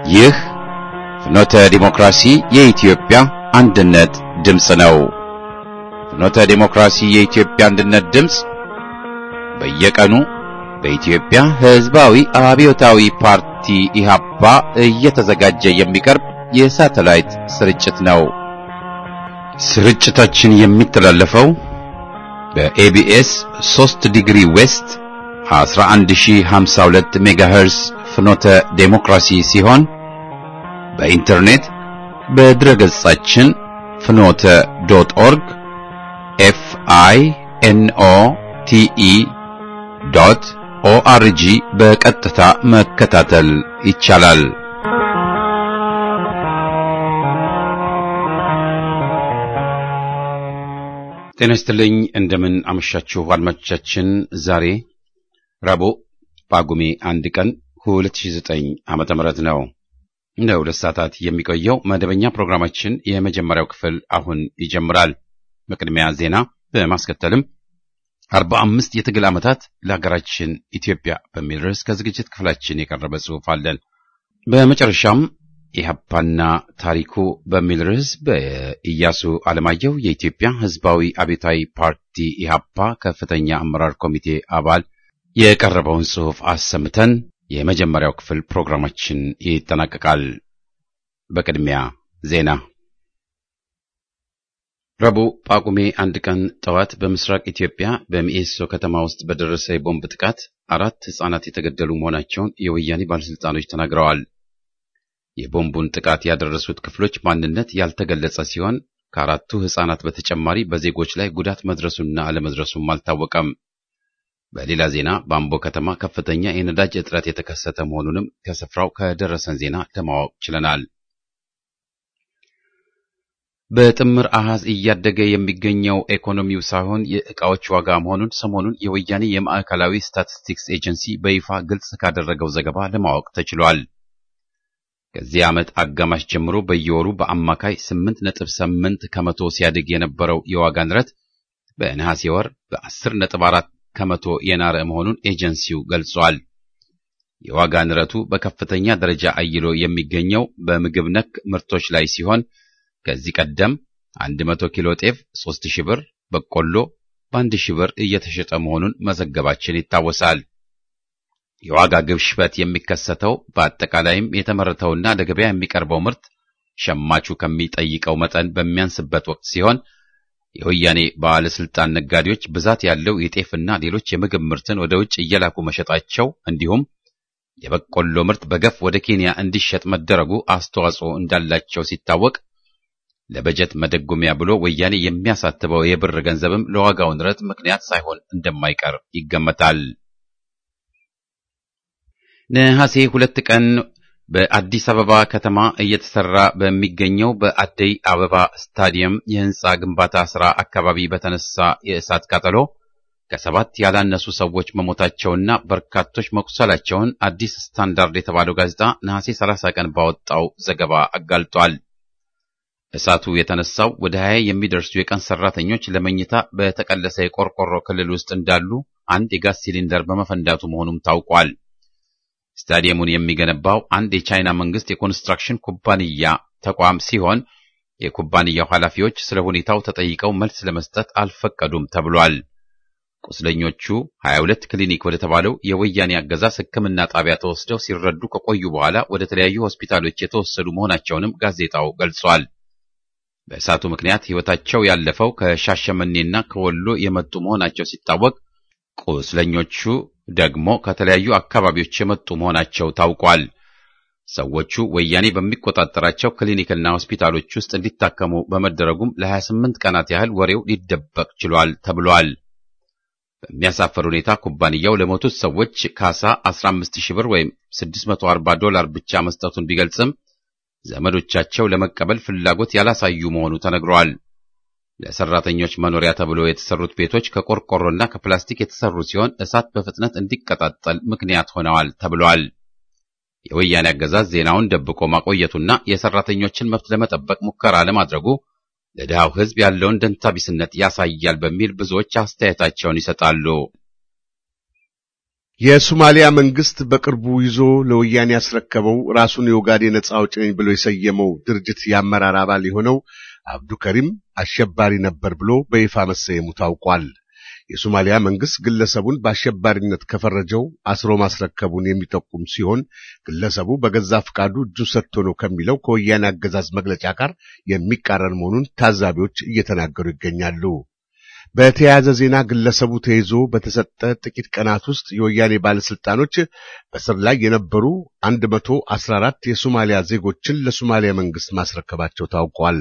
ይህ ፍኖተ ዲሞክራሲ የኢትዮጵያ አንድነት ድምፅ ነው። ፍኖተ ዲሞክራሲ የኢትዮጵያ አንድነት ድምፅ በየቀኑ በኢትዮጵያ ሕዝባዊ አብዮታዊ ፓርቲ ኢህአፓ እየተዘጋጀ የሚቀርብ የሳተላይት ስርጭት ነው። ስርጭታችን የሚተላለፈው በኤቢኤስ 3 ዲግሪ ዌስት 11052 ሜጋሄርስ ፍኖተ ዴሞክራሲ ሲሆን በኢንተርኔት በድረገጻችን ፍኖተ ዶት ኦርግ ኤፍ አይ ኤን ኦ ቲ ኢ ዶት ኦአርጂ በቀጥታ መከታተል ይቻላል። ጤና ይስጥልኝ። እንደምን አመሻችሁ አድማጮቻችን። ዛሬ ረቡዕ ጳጉሜ አንድ ቀን 2009 ዓመተ ምህረት ነው። እንደ ሁለት ሰዓታት የሚቆየው መደበኛ ፕሮግራማችን የመጀመሪያው ክፍል አሁን ይጀምራል። በቅድሚያ ዜና፣ በማስከተልም አርባ አምስት የትግል ዓመታት ለሀገራችን ኢትዮጵያ በሚል ርዕስ ከዝግጅት ክፍላችን የቀረበ ጽሑፍ አለን። በመጨረሻም ኢህአፓና ታሪኩ በሚል ርዕስ በኢያሱ አለማየሁ የኢትዮጵያ ሕዝባዊ አብዮታዊ ፓርቲ ኢህአፓ ከፍተኛ አመራር ኮሚቴ አባል የቀረበውን ጽሑፍ አሰምተን የመጀመሪያው ክፍል ፕሮግራማችን ይጠናቀቃል። በቅድሚያ ዜና። ረቡዕ ጳጉሜ አንድ ቀን ጠዋት በምስራቅ ኢትዮጵያ በሚኤሶ ከተማ ውስጥ በደረሰ የቦምብ ጥቃት አራት ሕፃናት የተገደሉ መሆናቸውን የወያኔ ባለሥልጣኖች ተናግረዋል። የቦምቡን ጥቃት ያደረሱት ክፍሎች ማንነት ያልተገለጸ ሲሆን ከአራቱ ሕፃናት በተጨማሪ በዜጎች ላይ ጉዳት መድረሱና አለመድረሱም አልታወቀም። በሌላ ዜና በአምቦ ከተማ ከፍተኛ የነዳጅ እጥረት የተከሰተ መሆኑንም ከስፍራው ከደረሰን ዜና ለማወቅ ችለናል። በጥምር አሃዝ እያደገ የሚገኘው ኢኮኖሚው ሳይሆን የዕቃዎች ዋጋ መሆኑን ሰሞኑን የወያኔ የማዕከላዊ ስታቲስቲክስ ኤጀንሲ በይፋ ግልጽ ካደረገው ዘገባ ለማወቅ ተችሏል። ከዚህ ዓመት አጋማሽ ጀምሮ በየወሩ በአማካይ 8.8 ከመቶ ሲያድግ የነበረው የዋጋ ንረት በነሐሴ ወር በ10.4 ከመቶ የናረ መሆኑን ኤጀንሲው ገልጿል። የዋጋ ንረቱ በከፍተኛ ደረጃ አይሎ የሚገኘው በምግብ ነክ ምርቶች ላይ ሲሆን ከዚህ ቀደም 100 ኪሎ ጤፍ 3000 ብር፣ በቆሎ በ1000 ብር እየተሸጠ መሆኑን መዘገባችን ይታወሳል። የዋጋ ግሽበት የሚከሰተው በአጠቃላይም የተመረተውና ለገበያ የሚቀርበው ምርት ሸማቹ ከሚጠይቀው መጠን በሚያንስበት ወቅት ሲሆን የወያኔ ባለስልጣን ነጋዴዎች ብዛት ያለው የጤፍና ሌሎች የምግብ ምርትን ወደ ውጭ እየላኩ መሸጣቸው እንዲሁም የበቆሎ ምርት በገፍ ወደ ኬንያ እንዲሸጥ መደረጉ አስተዋጽኦ እንዳላቸው ሲታወቅ ለበጀት መደጎሚያ ብሎ ወያኔ የሚያሳትበው የብር ገንዘብም ለዋጋው ንረት ምክንያት ሳይሆን እንደማይቀር ይገመታል። ነሐሴ ሁለት ቀን በአዲስ አበባ ከተማ እየተሰራ በሚገኘው በአደይ አበባ ስታዲየም የህንፃ ግንባታ ሥራ አካባቢ በተነሳ የእሳት ቃጠሎ ከሰባት ያላነሱ ሰዎች መሞታቸውና በርካቶች መቁሰላቸውን አዲስ ስታንዳርድ የተባለው ጋዜጣ ነሐሴ 30 ቀን ባወጣው ዘገባ አጋልጧል። እሳቱ የተነሳው ወደ 20 የሚደርሱ የቀን ሰራተኞች ለመኝታ በተቀለሰ የቆርቆሮ ክልል ውስጥ እንዳሉ አንድ የጋዝ ሲሊንደር በመፈንዳቱ መሆኑም ታውቋል። ስታዲየሙን የሚገነባው አንድ የቻይና መንግስት የኮንስትራክሽን ኩባንያ ተቋም ሲሆን የኩባንያው ኃላፊዎች ስለ ሁኔታው ተጠይቀው መልስ ለመስጠት አልፈቀዱም ተብሏል። ቁስለኞቹ 22 ክሊኒክ ወደ ተባለው የወያኔ አገዛዝ ሕክምና ጣቢያ ተወስደው ሲረዱ ከቆዩ በኋላ ወደ ተለያዩ ሆስፒታሎች የተወሰዱ መሆናቸውንም ጋዜጣው ገልጿል። በእሳቱ ምክንያት ሕይወታቸው ያለፈው ከሻሸመኔና ከወሎ የመጡ መሆናቸው ሲታወቅ ቁስለኞቹ ደግሞ ከተለያዩ አካባቢዎች የመጡ መሆናቸው ታውቋል። ሰዎቹ ወያኔ በሚቆጣጠራቸው ክሊኒክና ሆስፒታሎች ውስጥ እንዲታከሙ በመደረጉም ለ28 ቀናት ያህል ወሬው ሊደበቅ ችሏል ተብሏል። በሚያሳፈር ሁኔታ ኩባንያው ለሞቱት ሰዎች ካሳ 15000 ብር ወይም 640 ዶላር ብቻ መስጠቱን ቢገልጽም ዘመዶቻቸው ለመቀበል ፍላጎት ያላሳዩ መሆኑ ተነግሯል። ለሰራተኞች መኖሪያ ተብሎ የተሰሩት ቤቶች ከቆርቆሮና ከፕላስቲክ የተሰሩ ሲሆን እሳት በፍጥነት እንዲቀጣጠል ምክንያት ሆነዋል ተብሏል። የወያኔ አገዛዝ ዜናውን ደብቆ ማቆየቱና የሰራተኞችን መብት ለመጠበቅ ሙከራ ለማድረጉ ለድሃው ሕዝብ ያለውን ደንታቢስነት ያሳያል በሚል ብዙዎች አስተያየታቸውን ይሰጣሉ። የሶማሊያ መንግስት በቅርቡ ይዞ ለወያኔ ያስረከበው ራሱን የኦጋዴን ነጻ አውጪ ነኝ ብሎ የሰየመው ድርጅት የአመራር አባል የሆነው አብዱከሪም አሸባሪ ነበር ብሎ በይፋ መሰየሙ ታውቋል። የሶማሊያ መንግስት ግለሰቡን በአሸባሪነት ከፈረጀው አስሮ ማስረከቡን የሚጠቁም ሲሆን ግለሰቡ በገዛ ፍቃዱ እጁን ሰጥቶ ነው ከሚለው ከወያኔ አገዛዝ መግለጫ ጋር የሚቃረን መሆኑን ታዛቢዎች እየተናገሩ ይገኛሉ። በተያያዘ ዜና ግለሰቡ ተይዞ በተሰጠ ጥቂት ቀናት ውስጥ የወያኔ ባለስልጣኖች በስር ላይ የነበሩ 114 የሶማሊያ ዜጎችን ለሶማሊያ መንግስት ማስረከባቸው ታውቋል።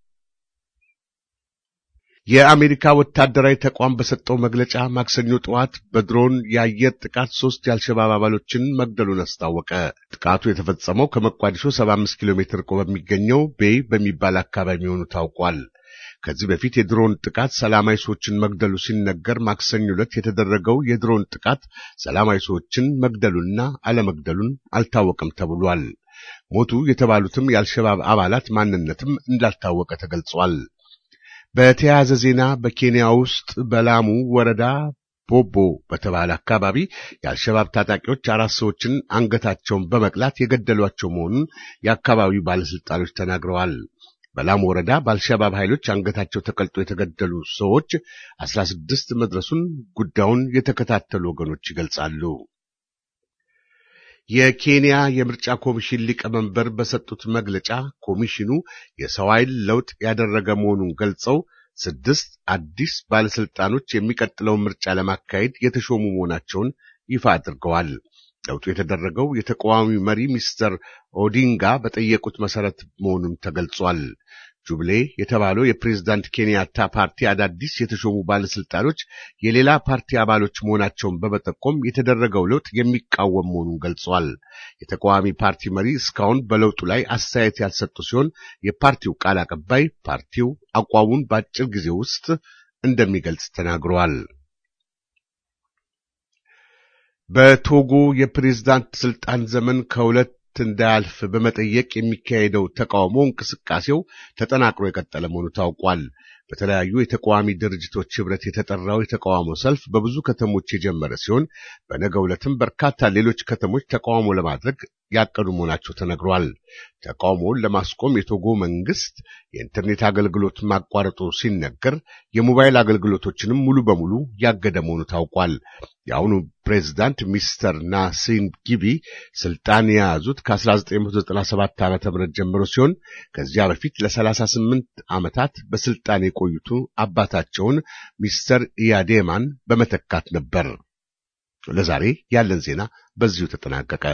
የአሜሪካ ወታደራዊ ተቋም በሰጠው መግለጫ ማክሰኞ ጠዋት በድሮን የአየር ጥቃት ሶስት የአልሸባብ አባሎችን መግደሉን አስታወቀ። ጥቃቱ የተፈጸመው ከመቋዲሾ 75 ኪሎ ሜትር ርቆ በሚገኘው ቤይ በሚባል አካባቢ መሆኑ ታውቋል። ከዚህ በፊት የድሮን ጥቃት ሰላማዊ ሰዎችን መግደሉ ሲነገር ማክሰኞ ዕለት የተደረገው የድሮን ጥቃት ሰላማዊ ሰዎችን መግደሉና አለመግደሉን አልታወቀም ተብሏል። ሞቱ የተባሉትም የአልሸባብ አባላት ማንነትም እንዳልታወቀ ተገልጿል። በተያያዘ ዜና በኬንያ ውስጥ በላሙ ወረዳ ቦቦ በተባለ አካባቢ የአልሸባብ ታጣቂዎች አራት ሰዎችን አንገታቸውን በመቅላት የገደሏቸው መሆኑን የአካባቢው ባለስልጣኖች ተናግረዋል። በላሙ ወረዳ በአልሸባብ ኃይሎች አንገታቸው ተቀልጦ የተገደሉ ሰዎች አስራ ስድስት መድረሱን ጉዳዩን የተከታተሉ ወገኖች ይገልጻሉ። የኬንያ የምርጫ ኮሚሽን ሊቀመንበር በሰጡት መግለጫ ኮሚሽኑ የሰው ኃይል ለውጥ ያደረገ መሆኑን ገልጸው ስድስት አዲስ ባለስልጣኖች የሚቀጥለውን ምርጫ ለማካሄድ የተሾሙ መሆናቸውን ይፋ አድርገዋል። ለውጡ የተደረገው የተቃዋሚ መሪ ሚስተር ኦዲንጋ በጠየቁት መሰረት መሆኑን ተገልጿል። ጁብሌ የተባለው የፕሬዝዳንት ኬንያታ ፓርቲ አዳዲስ የተሾሙ ባለስልጣኖች የሌላ ፓርቲ አባሎች መሆናቸውን በመጠቆም የተደረገው ለውጥ የሚቃወም መሆኑን ገልጿል። የተቃዋሚ ፓርቲ መሪ እስካሁን በለውጡ ላይ አስተያየት ያልሰጡ ሲሆን የፓርቲው ቃል አቀባይ ፓርቲው አቋሙን በአጭር ጊዜ ውስጥ እንደሚገልጽ ተናግረዋል። በቶጎ የፕሬዝዳንት ስልጣን ዘመን ከሁለት እንዳያልፍ በመጠየቅ የሚካሄደው ተቃውሞ እንቅስቃሴው ተጠናክሮ የቀጠለ መሆኑ ታውቋል። በተለያዩ የተቃዋሚ ድርጅቶች ህብረት የተጠራው የተቃውሞ ሰልፍ በብዙ ከተሞች የጀመረ ሲሆን በነገው ዕለትም በርካታ ሌሎች ከተሞች ተቃውሞ ለማድረግ ያቀዱ መሆናቸው ተነግሯል። ተቃውሞውን ለማስቆም የቶጎ መንግስት የኢንተርኔት አገልግሎት ማቋረጡ ሲነገር የሞባይል አገልግሎቶችንም ሙሉ በሙሉ ያገደ መሆኑ ታውቋል። የአሁኑ ፕሬዝዳንት ሚስተር ናሲን ጊቢ ስልጣን የያዙት ከ1997 ዓ.ም ጀምሮ ሲሆን ከዚያ በፊት ለ38 ዓመታት በስልጣን የቆዩቱ አባታቸውን ሚስተር ኢያዴማን በመተካት ነበር። ለዛሬ ያለን ዜና በዚሁ ተጠናቀቀ።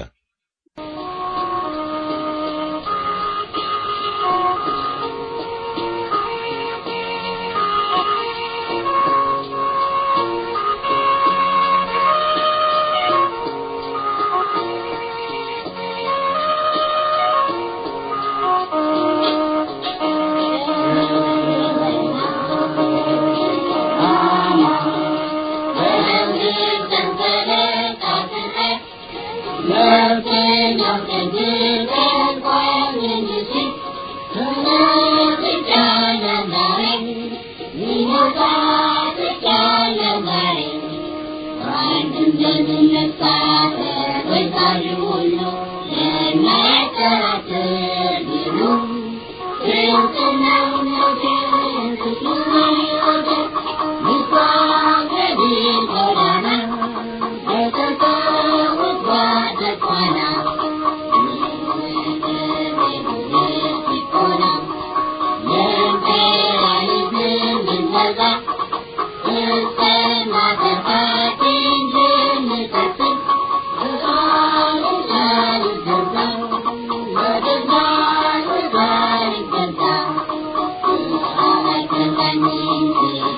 Thank you.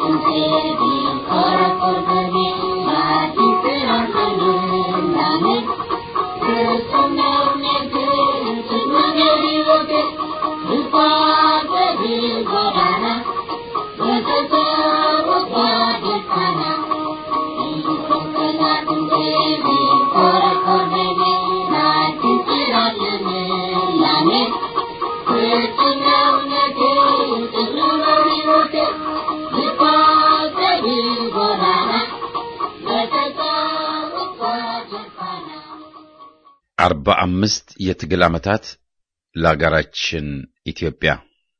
አርባ አምስት የትግል ዓመታት ለአገራችን ኢትዮጵያ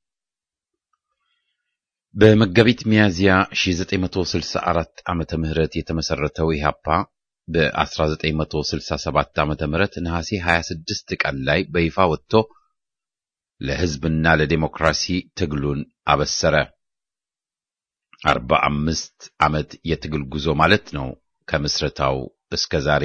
በመጋቢት ሚያዝያ 1964 ዓመተ ምህረት የተመሰረተው ኢህአፓ በ1967 ዓመተ ምህረት ነሐሴ 26 ቀን ላይ በይፋ ወጥቶ ለሕዝብና ለዴሞክራሲ ትግሉን አበሰረ። 45 ዓመት የትግል ጉዞ ማለት ነው ከምስረታው እስከ ዛሬ።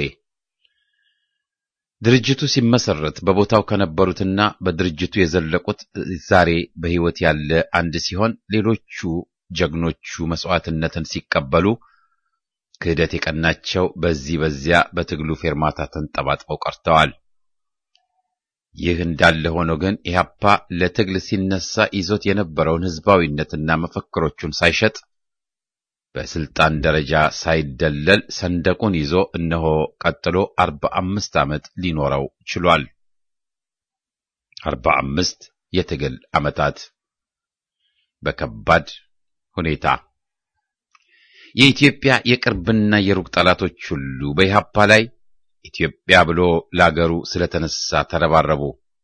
ድርጅቱ ሲመሰረት በቦታው ከነበሩትና በድርጅቱ የዘለቁት ዛሬ በሕይወት ያለ አንድ ሲሆን ሌሎቹ ጀግኖቹ መስዋዕትነትን ሲቀበሉ ክህደት የቀናቸው በዚህ በዚያ በትግሉ ፌርማታ ተንጠባጥበው ቀርተዋል። ይህ እንዳለ ሆኖ ግን ኢህአፓ ለትግል ሲነሳ ይዞት የነበረውን ሕዝባዊነትና መፈክሮቹን ሳይሸጥ በስልጣን ደረጃ ሳይደለል ሰንደቁን ይዞ እነሆ ቀጥሎ አርባ አምስት ዓመት ሊኖረው ችሏል። አርባ አምስት የትግል ዓመታት በከባድ ሁኔታ የኢትዮጵያ የቅርብና የሩቅ ጠላቶች ሁሉ በኢህአፓ ላይ ኢትዮጵያ ብሎ ለአገሩ ስለተነሳ ተረባረቡ።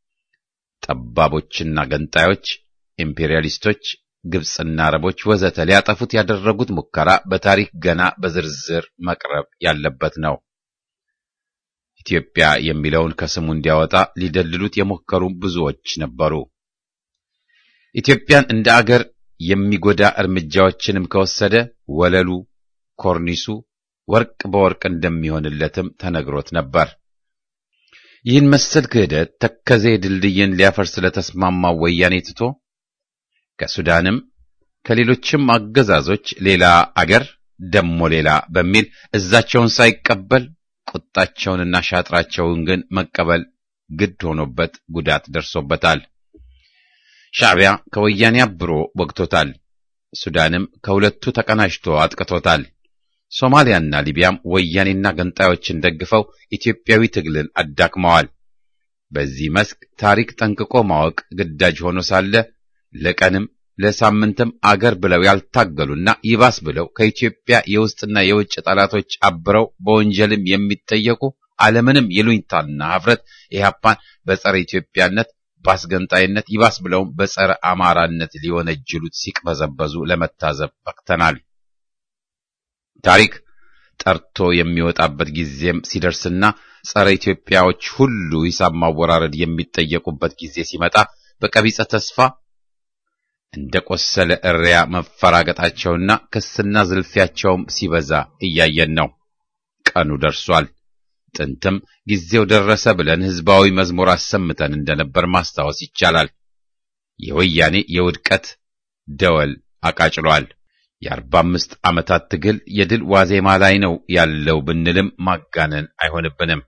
ጠባቦችና ገንጣዮች፣ ኢምፔሪያሊስቶች ግብፅና አረቦች ወዘተ ሊያጠፉት ያደረጉት ሙከራ በታሪክ ገና በዝርዝር መቅረብ ያለበት ነው። ኢትዮጵያ የሚለውን ከስሙ እንዲያወጣ ሊደልሉት የሞከሩ ብዙዎች ነበሩ። ኢትዮጵያን እንደ አገር የሚጎዳ እርምጃዎችንም ከወሰደ ወለሉ፣ ኮርኒሱ ወርቅ በወርቅ እንደሚሆንለትም ተነግሮት ነበር። ይህን መሰል ክህደት ተከዜ ድልድይን ሊያፈርስ ስለተስማማው ወያኔ ትቶ ከሱዳንም ከሌሎችም አገዛዞች ሌላ አገር ደሞ ሌላ በሚል እዛቸውን ሳይቀበል ቁጣቸውንና ሻጥራቸውን ግን መቀበል ግድ ሆኖበት ጉዳት ደርሶበታል። ሻዕቢያ ከወያኔ አብሮ ወግቶታል። ሱዳንም ከሁለቱ ተቀናጅቶ አጥቅቶታል። ሶማሊያና ሊቢያም ወያኔና ገንጣዮችን ደግፈው ኢትዮጵያዊ ትግልን አዳክመዋል። በዚህ መስክ ታሪክ ጠንቅቆ ማወቅ ግዳጅ ሆኖ ሳለ ለቀንም ለሳምንትም አገር ብለው ያልታገሉና ይባስ ብለው ከኢትዮጵያ የውስጥና የውጭ ጠላቶች አብረው በወንጀልም የሚጠየቁ ዓለምንም ይሉኝታና ኀፍረት ኢህአፓን በጸረ ኢትዮጵያነት በአስገንጣይነት ይባስ ብለውም በጸረ አማራነት ሊወነጅሉት ሲቅበዘበዙ ለመታዘብ በቅተናል። ታሪክ ጠርቶ የሚወጣበት ጊዜም ሲደርስና ጸረ ኢትዮጵያዎች ሁሉ ሂሳብ ማወራረድ የሚጠየቁበት ጊዜ ሲመጣ በቀቢጸ ተስፋ እንደ ቆሰለ እሪያ መፈራገጣቸውና ክስና ዝልፊያቸውም ሲበዛ እያየን ነው። ቀኑ ደርሷል። ጥንትም ጊዜው ደረሰ ብለን ሕዝባዊ መዝሙር አሰምተን እንደነበር ማስታወስ ይቻላል። የወያኔ የውድቀት ደወል አቃጭሏል። የአርባ አምስት ዓመታት ትግል የድል ዋዜማ ላይ ነው ያለው ብንልም ማጋነን አይሆንብንም።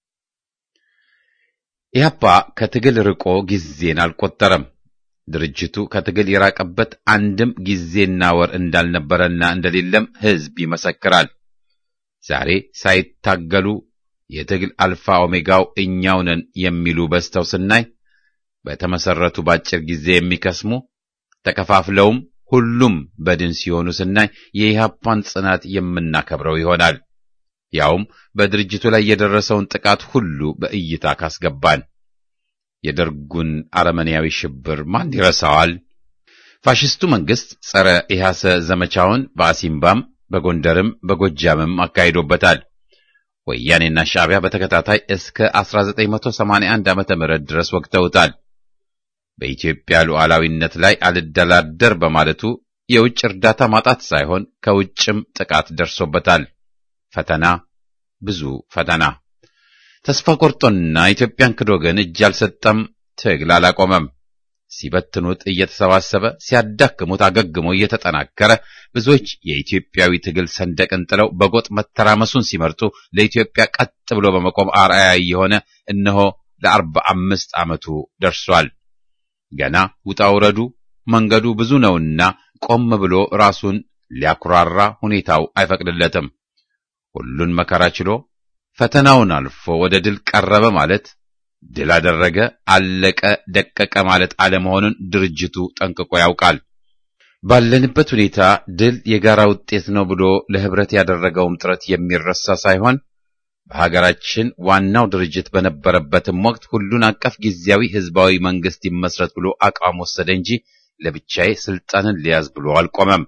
ኢህአፓ ከትግል ርቆ ጊዜን አልቆጠረም። ድርጅቱ ከትግል የራቀበት አንድም ጊዜና ወር እንዳልነበረና እንደሌለም ሕዝብ ይመሰክራል። ዛሬ ሳይታገሉ የትግል አልፋ ኦሜጋው እኛው ነን የሚሉ በዝተው ስናይ በተመሰረቱ በአጭር ጊዜ የሚከስሙ ተከፋፍለውም ሁሉም በድን ሲሆኑ ስናይ የኢህአፓን ጽናት የምናከብረው ይሆናል። ያውም በድርጅቱ ላይ የደረሰውን ጥቃት ሁሉ በእይታ ካስገባን የደርጉን አረመኔያዊ ሽብር ማን ይረሳዋል? ፋሽስቱ መንግስት ጸረ ኢህአሰ ዘመቻውን በአሲምባም በጎንደርም በጎጃምም አካሂዶበታል። ወያኔና ሻዕቢያ በተከታታይ እስከ 1981 ዓመተ ምህረት ድረስ ወግተውታል። በኢትዮጵያ ሉዓላዊነት ላይ አልደላደር በማለቱ የውጭ እርዳታ ማጣት ሳይሆን ከውጭም ጥቃት ደርሶበታል። ፈተና፣ ብዙ ፈተና። ተስፋ ቆርጦና ኢትዮጵያን ክዶ ግን እጅ አልሰጠም፣ ትግል አላቆመም። ሲበትኑት እየተሰባሰበ ሲያዳክሙት አገግሞ እየተጠናከረ ብዙዎች የኢትዮጵያዊ ትግል ሰንደቅን ጥለው በጎጥ መተራመሱን ሲመርጡ ለኢትዮጵያ ቀጥ ብሎ በመቆም አርአያ የሆነ እነሆ ለአርባ አምስት ዓመቱ ደርሷል። ገና ውጣ ውረዱ መንገዱ ብዙ ነውና ቆም ብሎ ራሱን ሊያኩራራ ሁኔታው አይፈቅድለትም። ሁሉን መከራ ችሎ ፈተናውን አልፎ ወደ ድል ቀረበ ማለት ድል አደረገ፣ አለቀ፣ ደቀቀ ማለት አለመሆኑን ድርጅቱ ጠንቅቆ ያውቃል። ባለንበት ሁኔታ ድል የጋራ ውጤት ነው ብሎ ለህብረት ያደረገውም ጥረት የሚረሳ ሳይሆን በሀገራችን ዋናው ድርጅት በነበረበትም ወቅት ሁሉን አቀፍ ጊዜያዊ ህዝባዊ መንግስት ይመስረት ብሎ አቋም ወሰደ እንጂ ለብቻዬ ስልጣንን ሊያዝ ብሎ አልቆመም።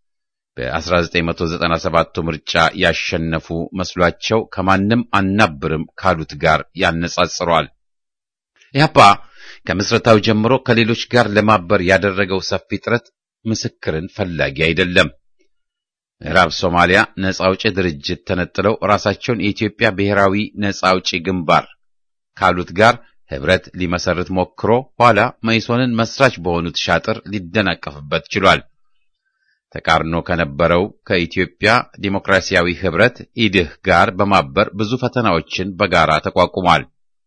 በ1997ቱ ምርጫ ያሸነፉ መስሏቸው ከማንም አናብርም ካሉት ጋር ያነጻጽሯል። ኢህአፓ ከምስረታው ጀምሮ ከሌሎች ጋር ለማበር ያደረገው ሰፊ ጥረት ምስክርን ፈላጊ አይደለም። ምዕራብ ሶማሊያ ነጻ አውጪ ድርጅት ተነጥለው ራሳቸውን የኢትዮጵያ ብሔራዊ ነጻ አውጪ ግንባር ካሉት ጋር ህብረት ሊመሰርት ሞክሮ ኋላ መኢሶንን መስራች በሆኑት ሻጥር ሊደናቀፍበት ችሏል። ተቃርኖ ከነበረው ከኢትዮጵያ ዲሞክራሲያዊ ህብረት ኢድህ ጋር በማበር ብዙ ፈተናዎችን በጋራ ተቋቁሟል።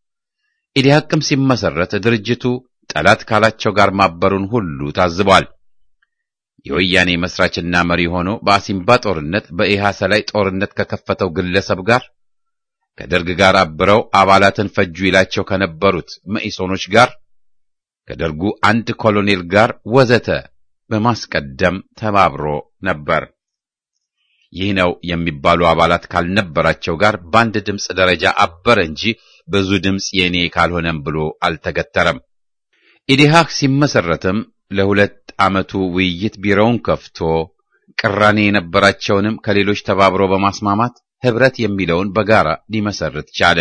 ኢዲሃቅም ሲመሰረት ድርጅቱ ጠላት ካላቸው ጋር ማበሩን ሁሉ ታዝቧል። የወያኔ መስራችና መሪ ሆኖ በአሲምባ ጦርነት በኢሃሰ ላይ ጦርነት ከከፈተው ግለሰብ ጋር ከደርግ ጋር አብረው አባላትን ፈጁ ይላቸው ከነበሩት መኢሶኖች ጋር ከደርጉ አንድ ኮሎኔል ጋር ወዘተ በማስቀደም ተባብሮ ነበር። ይህ ነው የሚባሉ አባላት ካልነበራቸው ጋር በአንድ ድምፅ ደረጃ አበረ እንጂ ብዙ ድምፅ የኔ ካልሆነም ብሎ አልተገተረም። ኢዲሃቅ ሲመሰረትም ለሁለት ዓመቱ ውይይት ቢሮውን ከፍቶ ቅራኔ የነበራቸውንም ከሌሎች ተባብሮ በማስማማት ህብረት የሚለውን በጋራ ሊመሰርት ቻለ።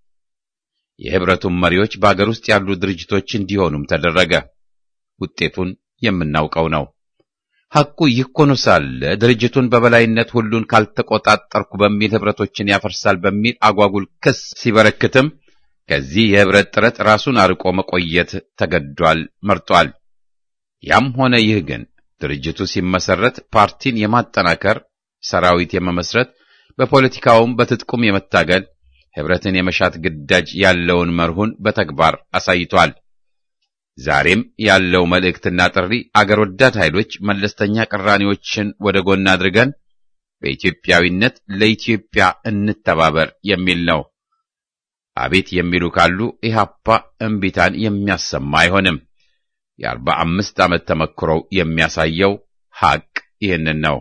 የህብረቱም መሪዎች በአገር ውስጥ ያሉ ድርጅቶች እንዲሆኑም ተደረገ። ውጤቱን የምናውቀው ነው። ሐቁ ይህ ሆኖ ሳለ ድርጅቱን በበላይነት ሁሉን ካልተቆጣጠርኩ በሚል ህብረቶችን ያፈርሳል በሚል አጓጉል ክስ ሲበረክትም ከዚህ የህብረት ጥረት ራሱን አርቆ መቆየት ተገዷል፣ መርጧል። ያም ሆነ ይህ ግን ድርጅቱ ሲመሰረት ፓርቲን የማጠናከር ሰራዊት የመመስረት በፖለቲካውም በትጥቁም የመታገል ህብረትን የመሻት ግዳጅ ያለውን መርሁን በተግባር አሳይቷል። ዛሬም ያለው መልእክትና ጥሪ አገር ወዳድ ኃይሎች መለስተኛ ቅራኔዎችን ወደ ጎን አድርገን በኢትዮጵያዊነት ለኢትዮጵያ እንተባበር የሚል ነው። አቤት የሚሉ ካሉ ኢህአፓ እምቢታን የሚያሰማ አይሆንም። የአርባ አምስት ዓመት ተመክሮው የሚያሳየው ሐቅ ይህንን ነው።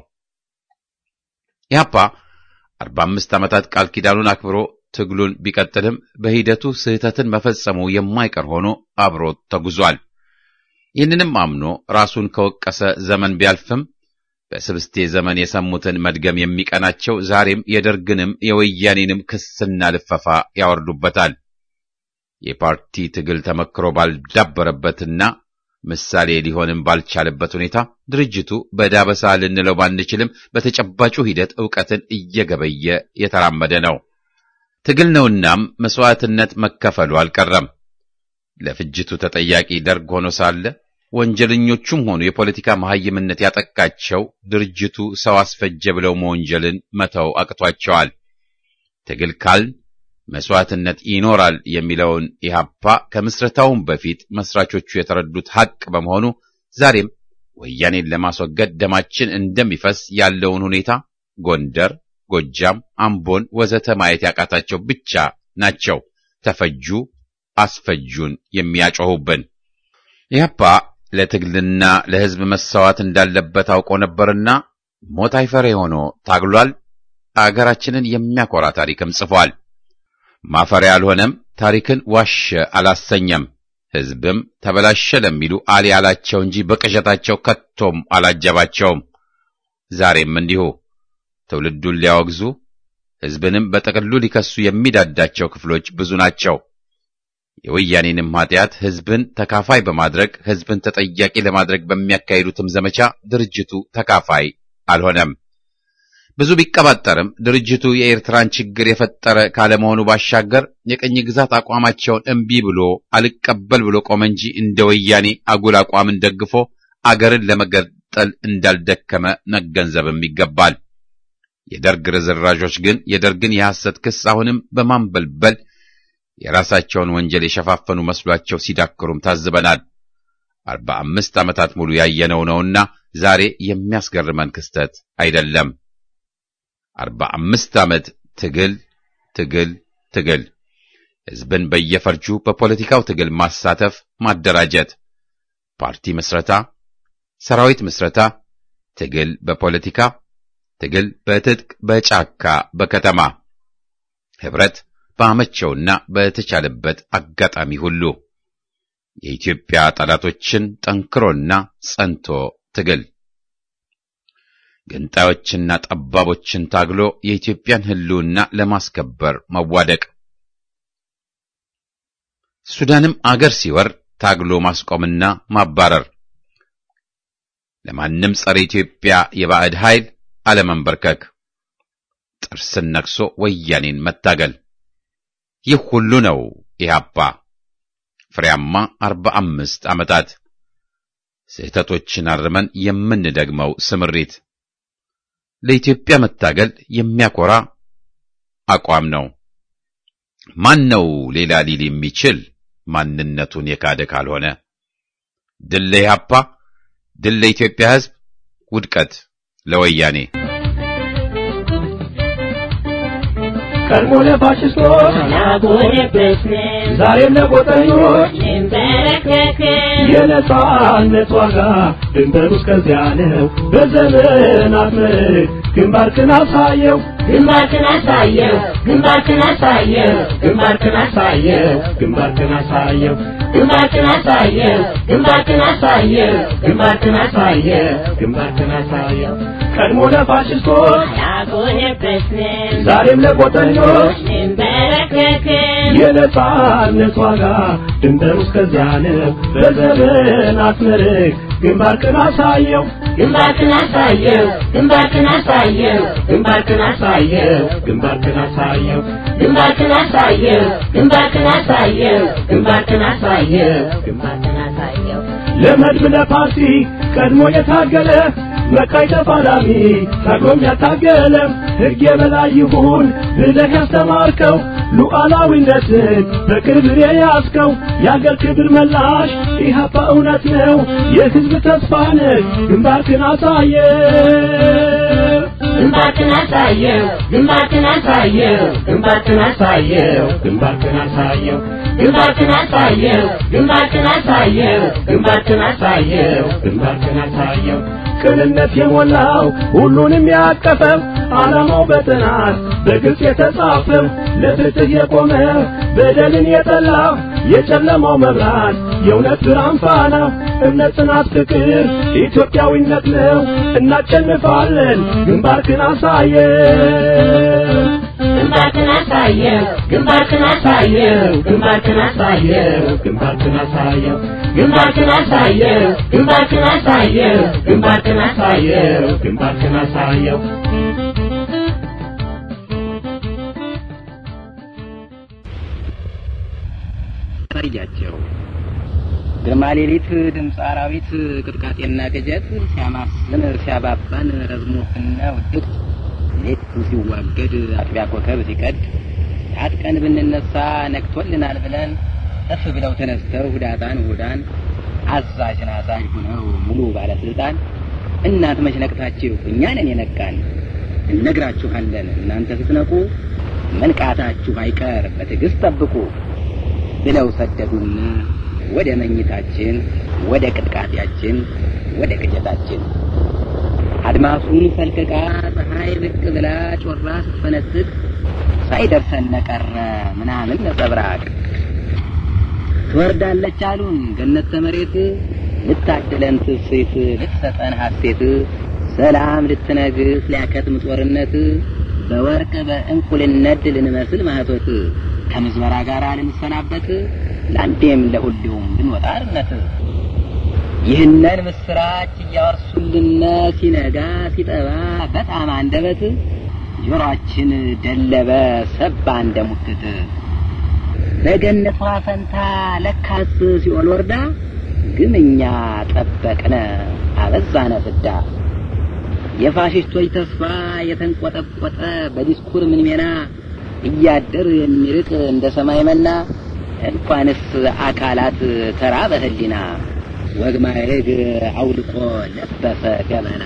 ኢህአፓ አርባ አምስት ዓመታት ቃል ኪዳኑን አክብሮ ትግሉን ቢቀጥልም በሂደቱ ስህተትን መፈጸሙ የማይቀር ሆኖ አብሮት ተጉዟል። ይህንንም አምኖ ራሱን ከወቀሰ ዘመን ቢያልፍም በስብስቴ ዘመን የሰሙትን መድገም የሚቀናቸው ዛሬም የደርግንም የወያኔንም ክስና ልፈፋ ያወርዱበታል። የፓርቲ ትግል ተመክሮ ባልዳበረበትና ምሳሌ ሊሆንም ባልቻለበት ሁኔታ ድርጅቱ በዳበሳ ልንለው ባንችልም በተጨባጩ ሂደት ዕውቀትን እየገበየ የተራመደ ነው። ትግል ነውናም መስዋዕትነት መከፈሉ አልቀረም። ለፍጅቱ ተጠያቂ ደርግ ሆኖ ሳለ ወንጀለኞቹም ሆኑ የፖለቲካ መሐይምነት ያጠቃቸው ድርጅቱ ሰው አስፈጀ ብለው መወንጀልን መተው አቅቷቸዋል። ትግል ካልን መስዋዕትነት ይኖራል የሚለውን ኢህአፓ ከምስረታውም በፊት መስራቾቹ የተረዱት ሐቅ በመሆኑ ዛሬም ወያኔን ለማስወገድ ደማችን እንደሚፈስ ያለውን ሁኔታ ጎንደር፣ ጎጃም፣ አምቦን ወዘተ ማየት ያቃታቸው ብቻ ናቸው ተፈጁ አስፈጁን የሚያጮሁብን። ኢህአፓ ለትግልና ለሕዝብ መሰዋት እንዳለበት አውቆ ነበርና ሞት አይፈሬ ሆኖ ታግሏል። አገራችንን የሚያኮራ ታሪክም ጽፏል። ማፈሪያ አልሆነም። ታሪክን ዋሸ አላሰኘም። ሕዝብም ተበላሸ ለሚሉ አሊ አላቸው እንጂ በቅዠታቸው ከቶም አላጀባቸውም። ዛሬም እንዲሁ ትውልዱን ሊያወግዙ ሕዝብንም በጥቅሉ ሊከሱ የሚዳዳቸው ክፍሎች ብዙ ናቸው። የወያኔንም ኃጢአት ሕዝብን ተካፋይ በማድረግ ሕዝብን ተጠያቂ ለማድረግ በሚያካሂዱትም ዘመቻ ድርጅቱ ተካፋይ አልሆነም። ብዙ ቢቀባጠርም ድርጅቱ የኤርትራን ችግር የፈጠረ ካለመሆኑ ባሻገር የቅኝ ግዛት አቋማቸውን እምቢ ብሎ አልቀበል ብሎ ቆመ እንጂ እንደ ወያኔ አጉል አቋምን ደግፎ አገርን ለመገጠል እንዳልደከመ መገንዘብም ይገባል። የደርግ ርዝራዦች ግን የደርግን የሐሰት ክስ አሁንም በማንበልበል የራሳቸውን ወንጀል የሸፋፈኑ መስሏቸው ሲዳክሩም ታዝበናል። አርባ አምስት ዓመታት ሙሉ ያየነው ነውና ዛሬ የሚያስገርመን ክስተት አይደለም። አርባ አምስት ዓመት ትግል ትግል ትግል፣ ሕዝብን በየፈርጁ በፖለቲካው ትግል ማሳተፍ፣ ማደራጀት፣ ፓርቲ ምስረታ፣ ሰራዊት ምስረታ፣ ትግል በፖለቲካ ትግል በትጥቅ በጫካ በከተማ ህብረት ባመቸውና በተቻለበት አጋጣሚ ሁሉ የኢትዮጵያ ጠላቶችን ጠንክሮና ጸንቶ ትግል ገንጣዮችና ጠባቦችን ታግሎ የኢትዮጵያን ሕልውና ለማስከበር መዋደቅ ሱዳንም አገር ሲወር ታግሎ ማስቆምና ማባረር ለማንም ጸረ ኢትዮጵያ የባዕድ ኃይል አለመንበርከክ ጥርስን ነክሶ ወያኔን መታገል ይህ ሁሉ ነው ኢህአፓ ፍሬያማ አርባ አምስት ዓመታት ስህተቶችን አርመን የምንደግመው ስምሪት ለኢትዮጵያ መታገል የሚያኮራ አቋም ነው። ማን ነው ሌላ ሊል የሚችል ማንነቱን የካደ ካልሆነ? ድል ለኢህአፓ፣ ድል ለኢትዮጵያ ሕዝብ፣ ውድቀት ለወያኔ። ቀድሞ ለፋሽስቶች ዛሬም ለጎጠኞች የነጻነት ዋጋ ድንበሩ እስከዚያ ነው። በዘመናት ምርክ ግንባርክን አሳየው ግንባርክን አሳየው ግንባርክን አሳየው ግንባርክን አሳየው ግንባርክን አሳየው ግንባርክን አሳየው ግንባርክን አሳየው ግንባርክን አሳየው ግንባርክን አሳየው ቀድሞ ለፋሽስቶች ያጎነበስን ዛሬም ለጎጠኞች እንበረከክን የነጻነት ዋጋ ድንበሩ እስከዚያ ነው። በዘመናት ምርክ ግንባርክን አሳየው ግንባርክን አሳየው ግንባርክን አሳየው ግንባርክን አሳየው ግንባርክን አሳየው ግንባርክን አሳየው ግንባርክን አሳየው ግንባርክን አሳየው ግንባርክን አሳየው ለመድብ ለፓርቲ ቀድሞ የታገለ መካይ ተፋላሚ ታግሎም ያታገለ ሕግ የበላይ ይሁን ብለህ ያስተማርከው ሉዓላዊነትን በክብር የያዝከው የአገር ክብር መላሽ ኢህአፓ እውነት ነው የሕዝብ ተስፋ ነህ ግንባርክን አሳየ ግንባርክን አሳየው ግንባርክን አሳየው ግንባርክን አሳየው ግንባርክን አሳየው ግንባርክን አሳየው ግንባርክን አሳየው ግንባርክን አሳየው ግንባርክን አሳየው ቅንነት የሞላው ሁሉንም ያቀፈው ዓላማው በጥናት በግልጽ የተጻፈው ለፍትህ የቆመ በደልን የጠላ የጨለማው መብራት የእውነት ብርሃን ፋና እምነት፣ ጽናት፣ ፍቅር ኢትዮጵያዊነት ነው። እናሸንፋለን። ግንባርክን አሳየው ግንባርክን አሳየው ግንባርክን አሳየው ግንባርክን አሳየው ግንባርክን አሳየው ግንባርክን አሳየው ግንባርክን አሳየው ግንባርክን አሳየው ግንባርክን አሳየው ታያቸው ግርማ ሌሊት ድምፅ አራዊት ቅጥቃጤና ቅጀት ሲያማስን ሲያባባን ረዝሞትና ውድቅ ሌቱ ሲዋገድ አጥቢያ ኮከብ ሲቀድ ታጥቀን ብንነሳ ነግቶልናል ብለን እፍ ብለው ተነስተው ሁዳጣን ሁዳን አዛዥን አዛዥ ሁነው ሙሉ ባለስልጣን እናንተ መች ነቅታችሁ እኛ ነን የነቃን እነግራችኋለን እናንተ ስትነቁ መንቃታችሁ አይቀር በትዕግስት ጠብቁ ብለው ሰደዱን ወደ መኝታችን ወደ ቅጥቃጤያችን ወደ ቅጀታችን አድማሱን ፈልቅቃ ፀሐይ ብቅ ብላ ጮራ ስትፈነጥቅ ሳይደርሰን ነቀረ ምናምን ነጸብራቅ ትወርዳለች አሉን ገነት ተመሬት ልታድለን ትስት ልትሰጠን ሐሴት ሰላም ልትነግስ ሊያከትም ጦርነት በወርቅ በእንቁልነት ልንመስል ማህቶት ከምዝበራ ጋር ልንሰናበት ለአንዴም ለሁሌውም ልንወጣ አርነት ይህንን ምስራች እያወርሱልን ሲነጋ ሲጠባ በጣም አንደበት ጆሮአችን ደለበ ሰባ እንደ ሙክት በገነቷ ፈንታ ለካስ ሲኦል ወርዳ ግን እኛ ጠበቅነ አበዛነ ፍዳ የፋሽስቶች ተስፋ የተንቆጠቆጠ በዲስኩር ምን ሜና እያደር የሚርቅ እንደ ሰማይ መና እንኳንስ አካላት ተራ በህሊና ወግ ማዕረግ አውልቆ ለበሰ ገመና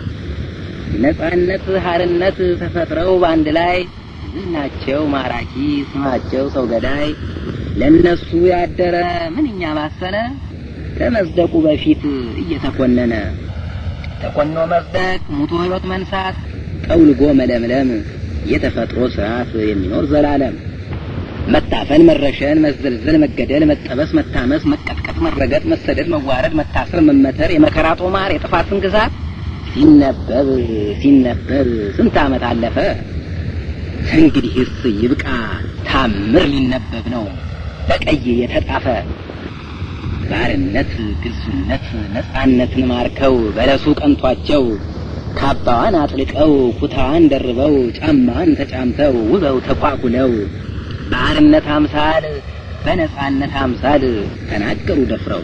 ነጻነት ሀርነት ተፈጥረው በአንድ ላይ ዝናቸው ማራኪ ስማቸው ሰው ገዳይ ለነሱ ያደረ ምንኛ ባሰነ ከመጽደቁ በፊት እየተኮነነ ተኮኖ መጽደቅ ሙቶ ህይወት መንሳት ጠውልጎ መለምለም የተፈጥሮ ስርዓት የሚኖር ዘላለም መታፈን፣ መረሸን፣ መዘልዘል፣ መገደል፣ መጠበስ፣ መታመስ፣ መቀጥቀጥ፣ መረገጥ፣ መሰደድ፣ መዋረድ፣ መታሰር፣ መመተር፣ የመከራ ጦማር፣ የጥፋት ስንክሳር ሲነበብ ሲነበብ ስንት ዓመት አለፈ። እንግዲህስ ይብቃ ታምር ሊነበብ ነው በቀይ የተጻፈ ባርነት፣ ግዙነት፣ ነጻነትን ማርከው በለሱ ቀንቷቸው ካባዋን አጥልቀው ኩታዋን ደርበው ጫማዋን ተጫምተው ውበው ተኳኩለው ባርነት አምሳል በነጻነት አምሳል ተናገሩ ደፍረው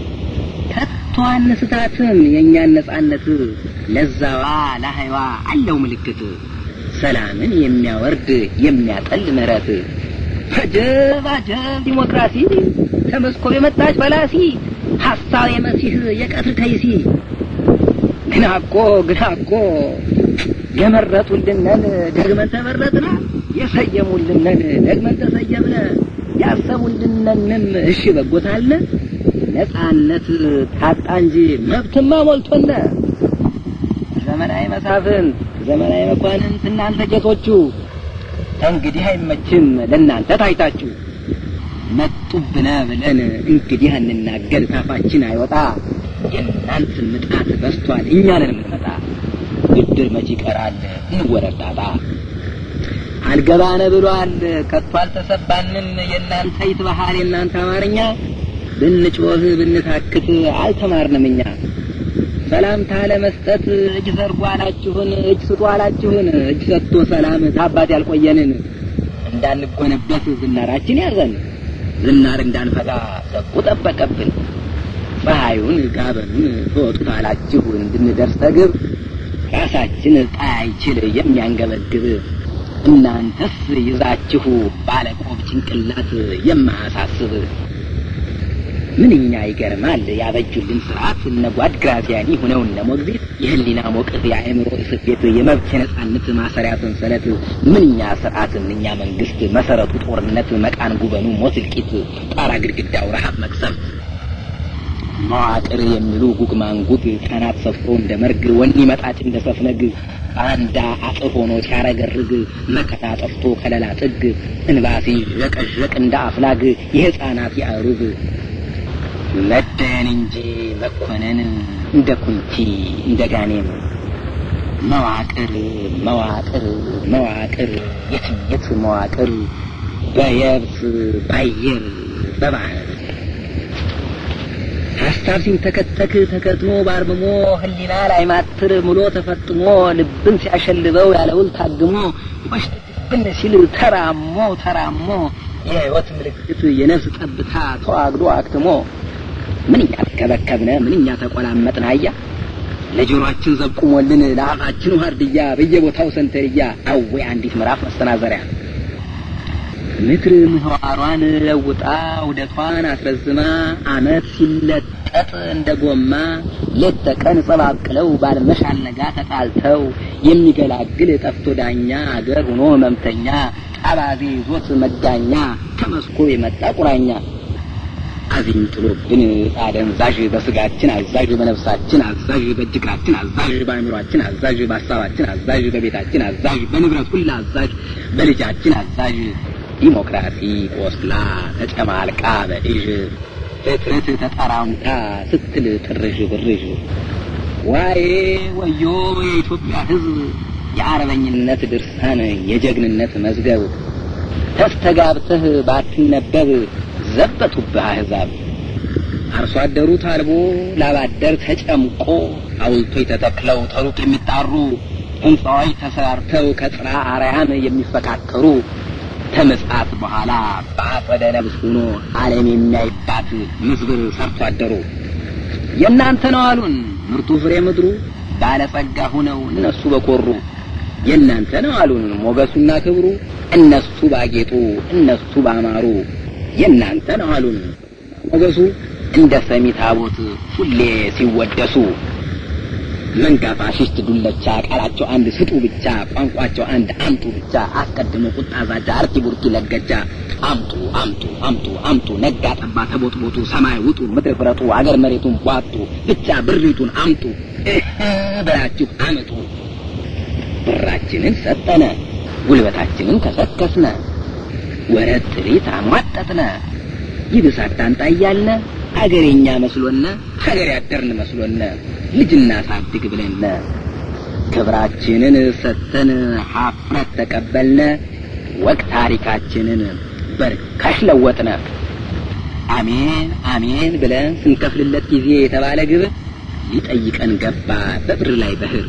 ከቶ አንስታትም የእኛን ነጻነት ለዛዋ ለሀይዋ አለው ምልክት ሰላምን የሚያወርድ የሚያጠል ምሕረት አጀብ አጀብ ዲሞክራሲ ከመስኮብ የመጣች በላሲ ሀሳብ የመሲህ የቀትር ከይሲ ግና እኮ ግና እኮ የመረጡልንን ደግመን ተመረጥነ የሰየሙልንን ደግመን ተሰየምነ ያሰቡልንንም እሺ በጎታለ ነጻነት ታጣ እንጂ መብትማ ሞልቶነ ዘመናዊ መሳፍንት ዘመናዊ መኳንንት እናንተ ጌቶቹ እንግዲህ አይመችም ለእናንተ ታይታችሁ መጡብነ ብለን እንግዲህ እንናገር ታፋችን አይወጣ የእናንት ምጣት በስቷል እኛንን የምንመጣ ብድር መች ይቀራል እንወረዳጣ አልገባነ ብሏል ከቶ አልተሰባንም የእናንተ ይትባሃል የእናንተ አማርኛ ብንጮህ ብንታክት አልተማርንም እኛ ሰላምታ ለመስጠት እጅ ዘርጉ አላችሁን እጅ ስጡ አላችሁን እጅ ሰጥቶ ሰላም ታባት ያልቆየንን እንዳንጎነበት ዝናራችን ያዘን ዝናር እንዳንፈጋ ሰቁ ጠበቀብን ፀሐዩን ጋበኑን ተወጡት አላችሁ እንድንደርስ ተግብ ራሳችን ጣያይችል የሚያንገበግብ እናንተስ ይዛችሁ ባለቆብ ጭንቅላት የማያሳስብ ምንኛ ይገርማል ያበጁልን ስርዓት እነ ጓድ ግራዚያኒ ሁነው እነ ሞግዚት የህሊና ሞቅት የአእምሮ እስቤት የመብት የነጻነት ማሰሪያ ሰንሰለት ምንኛ ስርዓት ምንኛ መንግስት መሰረቱ ጦርነት መቃን ጉበኑ ሞት እልቂት ጣራ ግድግዳው ረሃብ መቅሰፍት መዋቅር የሚሉ ጉግ ማንጉግ ካናት ሰፍሮ እንደ መርግ ወኒ መጣጭ እንደ ሰፍነግ አንዳ አጥር ሆኖ ሲያረገርግ መከታ ጠፍቶ ከለላ ጥግ እንባሲ ዠቀዠቅ እንደ አፍላግ የህፃናት ያሩግ መደየን እንጂ መኮነን እንደ ኩንቲ እንደ ጋኔም መዋቅር መዋቅር መዋቅር የትየት መዋቅር በየብስ ባየር በባህር ሀሳብ ሲንተከተክ ተከትሞ ባርምሞ ህሊና ላይ ማትር ምሎ ተፈጥሞ ልብን ሲያሸልበው ያለውል ታግሞ ወሽብን ሲል ተራሞ ተራሞ የህይወት ምልክት የነፍስ ጠብታ ተዋግዶ አክትሞ ምንኛ ተከበከብነ ምንኛ ተቆላመጥን አያ ለጆሮአችን ዘብቁሞልን ለአፋችን ዋርድያ በየቦታው ሰንተርያ አዌ አንዲት ምዕራፍ መሰናዘሪያ ምድር ምህዋሯን ለውጣ ውደቷን አስረዝማ አመት ሲለጠጥ እንደ ጎማ ሌት ተቀን ጸባብቅለው ባልመሽ አልነጋ ተጣልተው የሚገላግል ጠፍቶ ዳኛ አገር ሆኖ ህመምተኛ አባዜ ይዞት መጋኛ ከመስኮ የመጣ ቁራኛ አዚም ጥሎብን አደንዛዥ በስጋችን አዛዥ በነፍሳችን አዛዥ በእጅግራችን አዛዥ በአእምሯችን አዛዥ በሀሳባችን አዛዥ በቤታችን አዛዥ በንብረት ሁላ አዛዥ በልጃችን አዛዥ ዲሞክራሲ ቆስላ ተጨማልቃ በእዥ ፍጥረት ተጠራምታ ስትል ጥርዥ ብርዥ ዋዬ ወዮ የኢትዮጵያ ሕዝብ የአርበኝነት ድርሳን የጀግንነት መዝገብ ተስተጋብተህ ባትነበብ ዘበቱብህ አሕዛብ አርሶ አደሩ ታልቦ ላባደር ተጨምቆ ሐውልቶች ተተክለው ተሩቅ የሚጣሩ ሕንፃዎች ተሰራርተው ከጽራ አርያም የሚፈካከሩ ከምጽአት በኋላ በአጸደ ነብስ ሆኖ ዓለም የሚያይባት ምዝብር ሰርቶ አደሩ የእናንተ ነው አሉን ምርጡ ፍሬ ምድሩ ባለጸጋ ሁነው እነሱ በኮሩ የእናንተ ነው አሉን ሞገሱና ክብሩ እነሱ ባጌጡ እነሱ ባማሩ የእናንተ ነው አሉን ሞገሱ እንደ ሰሚ ታቦት ሁሌ ሲወደሱ መንጋ ፋሽስት ዱለቻ ቃላቸው አንድ ስጡ ብቻ ቋንቋቸው አንድ አምጡ ብቻ አስቀድሞ ቁጣ ዛቻ አርቲ ቡርቲ ለገጃ አምጡ አምጡ አምጡ አምጡ ነጋ ጠባ ተቦጥቦጡ ሰማይ ውጡ ምድር ፍረጡ አገር መሬቱን ቧጡ ብቻ ብሪቱን አምጡ እህ ብላችሁ አምጡ ብራችንን ሰጠነ ጉልበታችንን ከሰከስነ ወረት ጥሪት አሟጠጥነ ይብስ አታምጣ እያልነ አገሬኛ መስሎነ ሀገር ያደርን መስሎነ ልጅና ሳድግ ብለነ ክብራችንን ሰተን ሀፍረት ተቀበልነ ወቅ ታሪካችንን በርካሽ ለወጥነ አሜን አሜን ብለን ስንከፍልለት ጊዜ የተባለ ግብር ሊጠይቀን ገባ በብር ላይ በህር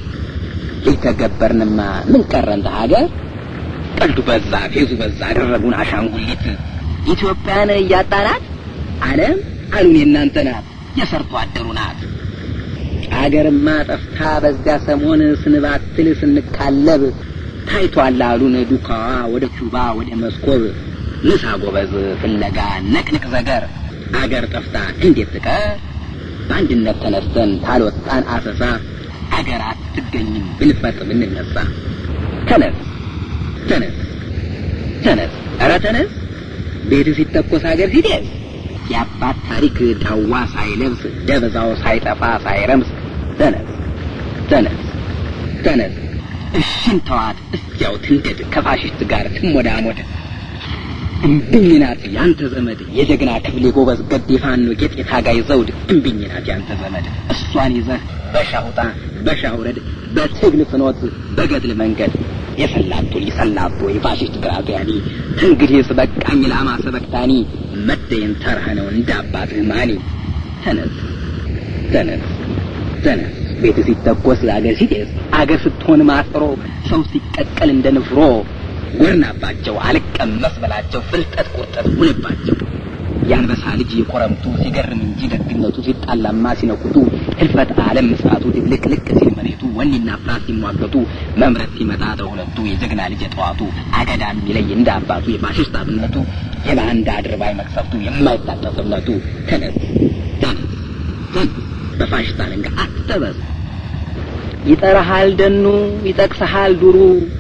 ሊተገበርንማ ምን ቀረን ሀገር ቀልዱ በዛ ፌዙ በዛ አደረጉን አሻንጉሊት ኢትዮጵያን እያጣናት ዓለም አሉን የእናንተ ናት የሰርቶ አደሩ ናት አገርማ ጠፍታ በዚያ ሰሞን ስንባትል ስንካለብ ታይቷል አሉን ዱካዋ ወደ ኪውባ ወደ መስኮብ ንሳ ጎበዝ ፍለጋ ነቅንቅ ዘገር አገር ጠፍታ እንዴት ትቀር በአንድነት ተነስተን ታልወጣን አሰሳ አገር አትገኝም ብንፈጥ ብንነሳ ተነስ ተነስ ተነስ ኧረ ተነስ ቤት ሲተኮስ አገር ሲደስ የአባት ታሪክ ዳዋ ሳይለብስ ደብዛው ሳይጠፋ ሳይረምስ ተነስ ተነስ ተነስ እሽን ተዋት እስቲያው ትንደድ ከፋሽስት ጋር ትሞዳሞድ እምብኝ ናት ያንተ ዘመድ የጀግና ክፍሌ ጎበዝ ገዴ ፋኖ ጌጤ ታጋይ ዘውድ እምብኝ ናት ያንተ ዘመድ እሷን ይዘህ በሻውጣ በሻውረድ በትግል ፍኖት በገድል መንገድ የሰላቶ የሰላቶ የፋሽስት ግራዚያኒ እንግዲህ ስበቃኝ ላማ ሰበክታኒ መደየን ተርህ ነው እንደ አባትህ ማኒ ተነስ ተነስ ተነስ ቤት ሲተኮስ አገር ሲጤስ አገር ስትሆን ማጥሮ ሰው ሲቀቀል እንደ ንፍሮ ጎርናባቸው አልቀመስ በላቸው ፍልጠት ቁርጠት ሁንባቸው የአንበሳ ልጅ የኮረምቱ ሲገርም እንጂ ደግነቱ ሲጣላማ ሲነኩቱ ህልፈት ዓለም ምጽአቱ ድብልቅልቅ ሲል መሬቱ ወኔና ፍርሃት ሲሟገቱ መምረት ሲመጣ ተሁለቱ የጀግና ልጅ የጠዋቱ አገዳ የሚለይ እንደ አባቱ የፋሽስት አብነቱ የባንዳ አድርባይ መቅሰፍቱ የማይታጠፍ እምነቱ ተነስ ተነስ ተነስ በፋሽስት አለንጋ አትጠበስ ይጠራሃል ደኑ ይጠቅሰሃል ዱሩ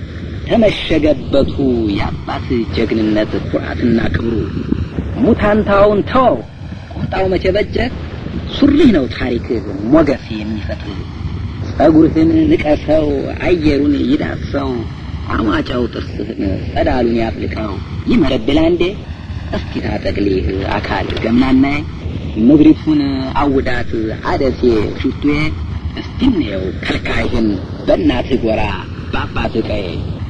ተመሸገበቱ የአባት ጀግንነት ኩራትና ክብሩ ሙታንታውን ተው ቁምጣው መቼ በጀ ሱሪህ ነው ታሪክህ ሞገስ የሚሰጥህ ጸጉርህን ንቀሰው አየሩን ይዳሰው አማጫው ጥርስህን ጸዳሉን ያፍልቀው ይመረብላ እንዴ እስኪ ታጠቅሊህ አካል ገምናናይ ምድሪቱን አውዳት አደሴ ሽቱዬ እስቲ እንየው ከልካይህን በእናትህ ጎራ በአባትህ ቀዬ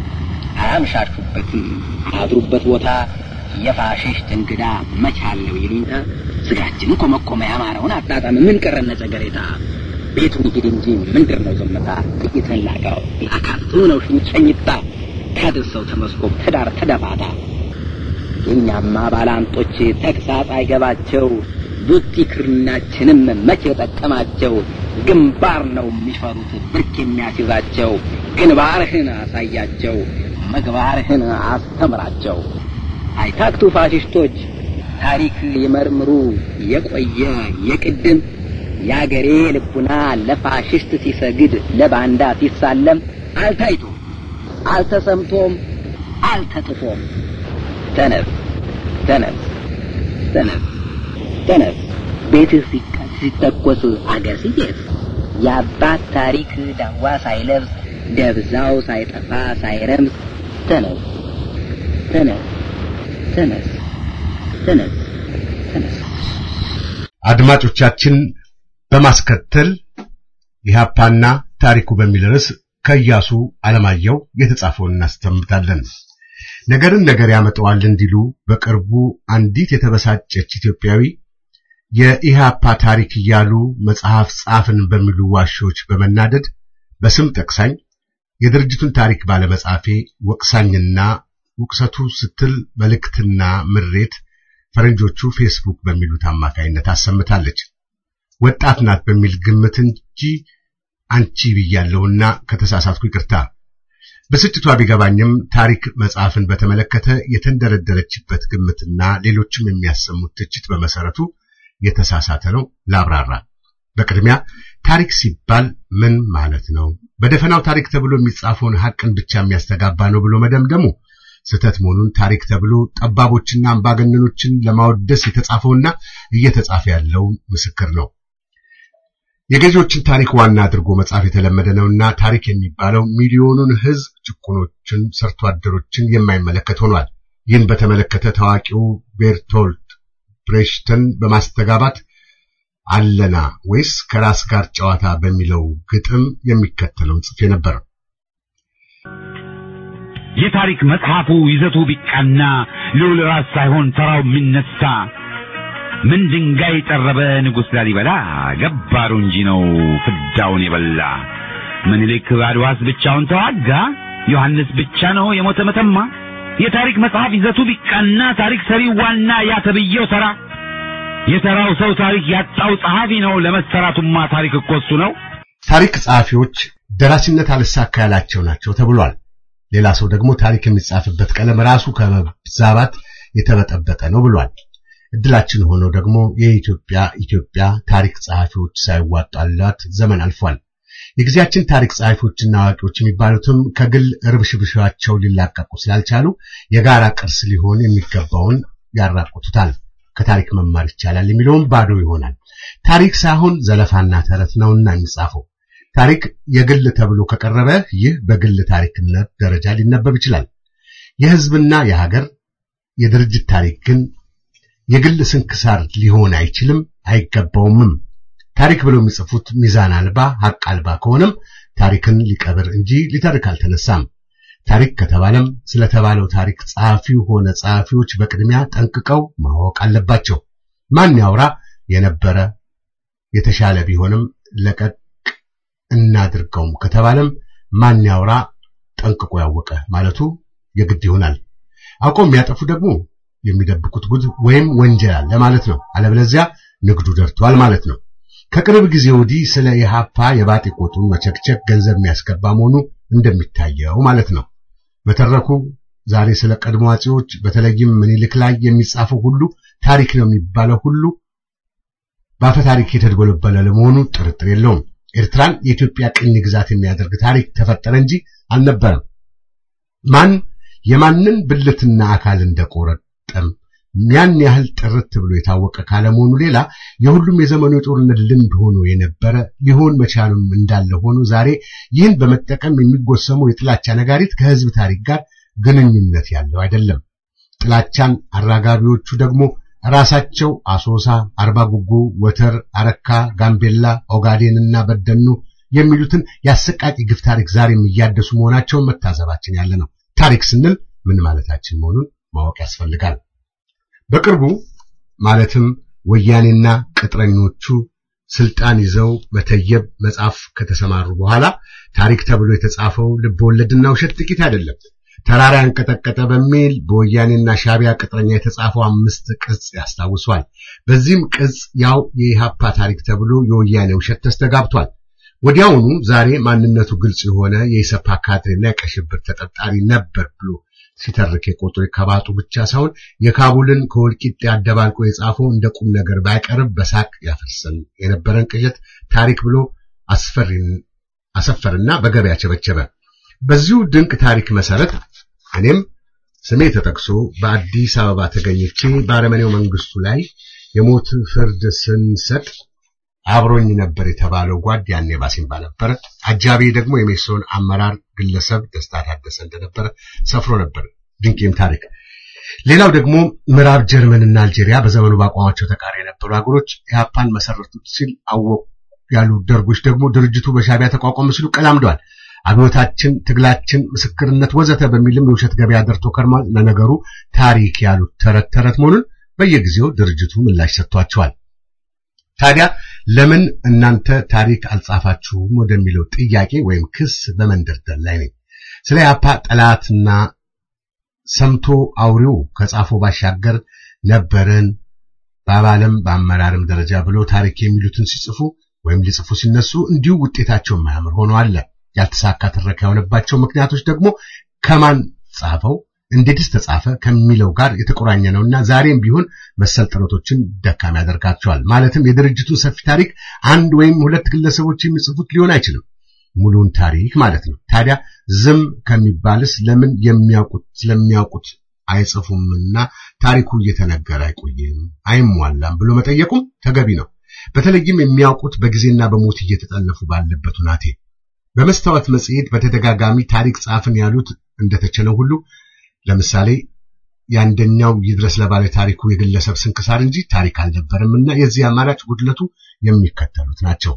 አያምሻሹበትም አድሩበት ቦታ የፋሽስት እንግዳ መቻለው ይሉኝታ ስጋችን ኮመኮመ ያማረውን አጣጣም ምን ቀረነ ጨገሬታ ቤቱን ይሂድ እንጂ ምንድር ነው ዝምታ ጥቂትን ላቀው አካቱ ነው ሽኝጨኝታ ታድርሰው ተመስኮብ ትዳር ተደፋታ የእኛማ ባላንጦች ተግሳጽ አይገባቸው ቡቲ ክርናችንም መቼ ጠቀማቸው ግንባር ነው የሚፈሩት ብርክ የሚያስይዛቸው ግንባርህን አሳያቸው ምግባርህን አስተምራቸው አይታክቱ ፋሽስቶች ታሪክ ይመርምሩ የቆየ የቅድም የአገሬ ልቡና ለፋሽስት ሲሰግድ ለባንዳ ሲሳለም አልታይቶ አልተሰምቶም አልተጥፎም ተነስ ተነስ ተነስ ተነስ ቤትህ ሲተኮስ አገር ሲጤስ የአባት ታሪክ ዳዋ ሳይለብስ ደብዛው ሳይጠፋ ሳይረምስ ተነስ ተነስ ተነስ ተነስ ተነስ አድማጮቻችን በማስከተል ኢህአፓና ታሪኩ በሚል ርዕስ ከኢያሱ አለማየሁ የተጻፈውን እናስተምታለን። ነገርን ነገር ያመጣዋል እንዲሉ በቅርቡ አንዲት የተበሳጨች ኢትዮጵያዊ የኢሃፓ ታሪክ እያሉ መጽሐፍ ጻፍን በሚሉ ዋሾች በመናደድ በስም ጠቅሳኝ የድርጅቱን ታሪክ ባለመጻፌ ወቅሳኝና ውቅሰቱ ስትል መልእክትና ምሬት ፈረንጆቹ ፌስቡክ በሚሉት አማካይነት አሰምታለች። ወጣት ናት በሚል ግምት እንጂ አንቺ ብያለሁና ከተሳሳትኩ ይቅርታ። ብስጭቷ ቢገባኝም ታሪክ መጽሐፍን በተመለከተ የተንደረደረችበት ግምትና ሌሎችም የሚያሰሙት ትችት በመሰረቱ የተሳሳተ ነው። ላብራራ። በቅድሚያ ታሪክ ሲባል ምን ማለት ነው? በደፈናው ታሪክ ተብሎ የሚጻፈውን ሐቅን ብቻ የሚያስተጋባ ነው ብሎ መደምደሙ ስህተት መሆኑን ታሪክ ተብሎ ጠባቦችና አምባገነኖችን ለማወደስ የተጻፈውና እየተጻፈ ያለው ምስክር ነው። የገዢዎችን ታሪክ ዋና አድርጎ መጻፍ የተለመደ ነውና ታሪክ የሚባለው ሚሊዮኑን ሕዝብ ጭቁኖችን፣ ሰርቶ አደሮችን የማይመለከት ሆኗል። ይህን በተመለከተ ታዋቂው ቤርቶልት ብሬሽተን በማስተጋባት አለና ወይስ ከራስ ጋር ጨዋታ በሚለው ግጥም የሚከተለውን ጽፌ ነበር። የታሪክ መጽሐፉ ይዘቱ ቢቃና ልዑል ራስ ሳይሆን ተራው የሚነሳ ምን ድንጋይ ጠረበ ንጉሥ ላሊበላ ገባሩ እንጂ ነው ፍዳውን የበላ ምኒልክ አድዋስ ብቻውን ተዋጋ ዮሐንስ ብቻ ነው የሞተ መተማ የታሪክ መጽሐፍ ይዘቱ ቢቃና ታሪክ ሰሪው ዋና ያ ተብዬው ተራ የተራው ሰው ታሪክ ያጣው ጸሐፊ ነው ለመሰራቱማ ታሪክ እኮ እሱ ነው ታሪክ ጸሐፊዎች ደራሲነት አልሳካ ያላቸው ናቸው ተብሏል። ሌላ ሰው ደግሞ ታሪክ የሚጻፍበት ቀለም ራሱ ከመዛባት የተበጠበጠ ነው ብሏል። እድላችን ሆኖ ደግሞ የኢትዮጵያ ኢትዮጵያ ታሪክ ጸሐፊዎች ሳይዋጣላት ዘመን አልፏል። የጊዜያችን ታሪክ ጸሐፊዎችና አዋቂዎች የሚባሉትም ከግል ርብሽብሻቸው ሊላቀቁ ስላልቻሉ የጋራ ቅርስ ሊሆን የሚገባውን ያራቁቱታል። ከታሪክ መማር ይቻላል የሚለውም ባዶ ይሆናል። ታሪክ ሳይሆን ዘለፋና ተረት ነውና የሚጻፈው። ታሪክ የግል ተብሎ ከቀረበ ይህ በግል ታሪክነት ደረጃ ሊነበብ ይችላል። የሕዝብና የሀገር የድርጅት ታሪክ ግን የግል ስንክሳር ሊሆን አይችልም፣ አይገባውምም። ታሪክ ብለው የሚጽፉት ሚዛን አልባ ሐቅ አልባ ከሆነም ታሪክን ሊቀብር እንጂ ሊተርክ አልተነሳም። ታሪክ ከተባለም ስለተባለው ታሪክ ጸሐፊው ሆነ ጸሐፊዎች በቅድሚያ ጠንቅቀው ማወቅ አለባቸው። ማን ያውራ የነበረ የተሻለ ቢሆንም ለቀቅ እናድርገውም ከተባለም ማን ያውራ ጠንቅቆ ያወቀ ማለቱ የግድ ይሆናል። አውቀው የሚያጠፉ ደግሞ የሚደብቁት ጉድ ወይም ወንጀል አለ ማለት ነው። አለበለዚያ ንግዱ ደርቷል ማለት ነው። ከቅርብ ጊዜ ወዲህ ስለ ኢሃፓ የባጤ ቆጡን መቸክቸክ ገንዘብ የሚያስገባ መሆኑ እንደሚታየው ማለት ነው። በተረኩ ዛሬ ስለ ቀድሞ አጼዎች በተለይም ምኒልክ ላይ የሚጻፈው ሁሉ ታሪክ ነው የሚባለው ሁሉ በአፈ ታሪክ የተድበለበለ ለመሆኑ ጥርጥር የለውም። ኤርትራን የኢትዮጵያ ቅኝ ግዛት የሚያደርግ ታሪክ ተፈጠረ እንጂ አልነበረም። ማን የማንን ብልትና አካል እንደቆረጠም ያን ያህል ጥርት ብሎ የታወቀ ካለመሆኑ ሌላ የሁሉም የዘመኑ የጦርነት ልምድ ሆኖ የነበረ ሊሆን መቻሉም እንዳለ ሆኖ ዛሬ ይህን በመጠቀም የሚጎሰመው የጥላቻ ነጋሪት ከሕዝብ ታሪክ ጋር ግንኙነት ያለው አይደለም። ጥላቻን አራጋቢዎቹ ደግሞ ራሳቸው አሶሳ፣ አርባ ጉጉ፣ ወተር፣ አረካ፣ ጋምቤላ፣ ኦጋዴንና በደኑ የሚሉትን የአሰቃቂ ግፍ ታሪክ ዛሬም እያደሱ መሆናቸውን መታዘባችን ያለ ነው። ታሪክ ስንል ምን ማለታችን መሆኑን ማወቅ ያስፈልጋል። በቅርቡ ማለትም ወያኔና ቅጥረኞቹ ስልጣን ይዘው መተየብ መጻፍ ከተሰማሩ በኋላ ታሪክ ተብሎ የተጻፈው ልብወለድና ውሸት ጥቂት አይደለም። ተራራ ያንቀጠቀጠ በሚል በወያኔና ሻቢያ ቅጥረኛ የተጻፈው አምስት ቅጽ ያስታውሷል። በዚህም ቅጽ ያው የኢሃፓ ታሪክ ተብሎ የወያኔ ውሸት ተስተጋብቷል። ወዲያውኑ ዛሬ ማንነቱ ግልጽ የሆነ የኢሰፓ ካድሬና የቀይ ሽብር ተጠርጣሪ ነበር ብሎ ሲተርክ የቆጠረ ከባጡ ብቻ ሳይሆን የካቡልን ከወልቂጤ አደባልቆ የጻፈው እንደ ቁም ነገር ባይቀርብ በሳቅ ያፈርሰን የነበረን ቅዠት ታሪክ ብሎ አስፈሪን አሰፈርና በገበያ ቸበቸበ። በዚሁ ድንቅ ታሪክ መሰረት እኔም ስሜ ተጠቅሶ በአዲስ አበባ ተገኝቼ በአረመኔው መንግስቱ ላይ የሞት ፍርድ ስንሰጥ አብሮኝ ነበር የተባለው ጓድ ያኔ ባሲምባ ነበር። አጃቢ ደግሞ የሜሶን አመራር ግለሰብ ደስታ ታደሰ እንደነበረ ሰፍሮ ነበር። ድንቅም ታሪክ። ሌላው ደግሞ ምዕራብ ጀርመንና አልጄሪያ በዘመኑ በአቋማቸው ተቃሪ የነበሩ ሀገሮች ኢህአፓን መሰረቱት ሲል አወቁ ያሉ ደርጎች ደግሞ ድርጅቱ በሻቢያ ተቋቋመ ሲሉ ቀላምደዋል። አብዮታችን፣ ትግላችን፣ ምስክርነት ወዘተ በሚልም የውሸት ገበያ ደርቶ ከርሟል። ለነገሩ ታሪክ ያሉት ተረት ተረት መሆኑን በየጊዜው ድርጅቱ ምላሽ ሰጥቷቸዋል። ታዲያ ለምን እናንተ ታሪክ አልጻፋችሁም ወደሚለው ጥያቄ ወይም ክስ በመንደርደር ላይ ነኝ። ስለ ኢህአፓ ጠላትና ሰምቶ አውሬው ከጻፈው ባሻገር ነበርን በአባልም በአመራርም ደረጃ ብሎ ታሪክ የሚሉትን ሲጽፉ ወይም ሊጽፉ ሲነሱ እንዲሁ ውጤታቸው የማያምር ሆኖ አለ። ያልተሳካ ትረካ የሆነባቸው ምክንያቶች ደግሞ ከማን ጻፈው እንዴትስ ተጻፈ ከሚለው ጋር የተቆራኘ ነውና ዛሬም ቢሆን መሰል ጥረቶችን ደካማ ያደርጋቸዋል። ማለትም የድርጅቱን ሰፊ ታሪክ አንድ ወይም ሁለት ግለሰቦች የሚጽፉት ሊሆን አይችልም፣ ሙሉውን ታሪክ ማለት ነው። ታዲያ ዝም ከሚባልስ ለምን የሚያውቁት ስለሚያውቁት አይጽፉምና ታሪኩ እየተነገረ አይቆይም አይሟላም ብሎ መጠየቁም ተገቢ ነው። በተለይም የሚያውቁት በጊዜና በሞት እየተጠለፉ ባለበት ሁናቴ በመስታወት መጽሔት በተደጋጋሚ ታሪክ ጻፍን ያሉት እንደተቸለው ሁሉ ለምሳሌ የአንደኛው ይድረስ ለባለ ታሪኩ የግለሰብ ስንክሳር እንጂ ታሪክ አልነበረም እና የዚህ አማራጭ ጉድለቱ የሚከተሉት ናቸው።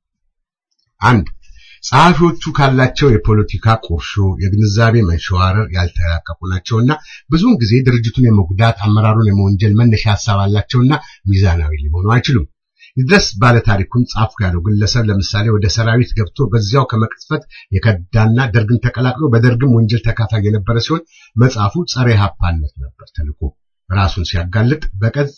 አንድ ጸሐፊዎቹ ካላቸው የፖለቲካ ቁርሾ፣ የግንዛቤ መንሸዋረር ያልተላቀቁ ናቸውና ብዙውን ጊዜ ድርጅቱን የመጉዳት አመራሩን የመወንጀል መነሻ ሀሳብ አላቸውና ሚዛናዊ ሊሆኑ አይችሉም። ይድረስ ባለ ታሪኩን ጻፍኩ ያለው ግለሰብ ለምሳሌ ወደ ሰራዊት ገብቶ በዚያው ከመቅጽፈት የከዳና ደርግን ተቀላቅሎ በደርግም ወንጀል ተካፋይ የነበረ ሲሆን መጽሐፉ ጸረ ኢህአፓነት ነበር ተልኮ ራሱን ሲያጋልጥ በቀጽ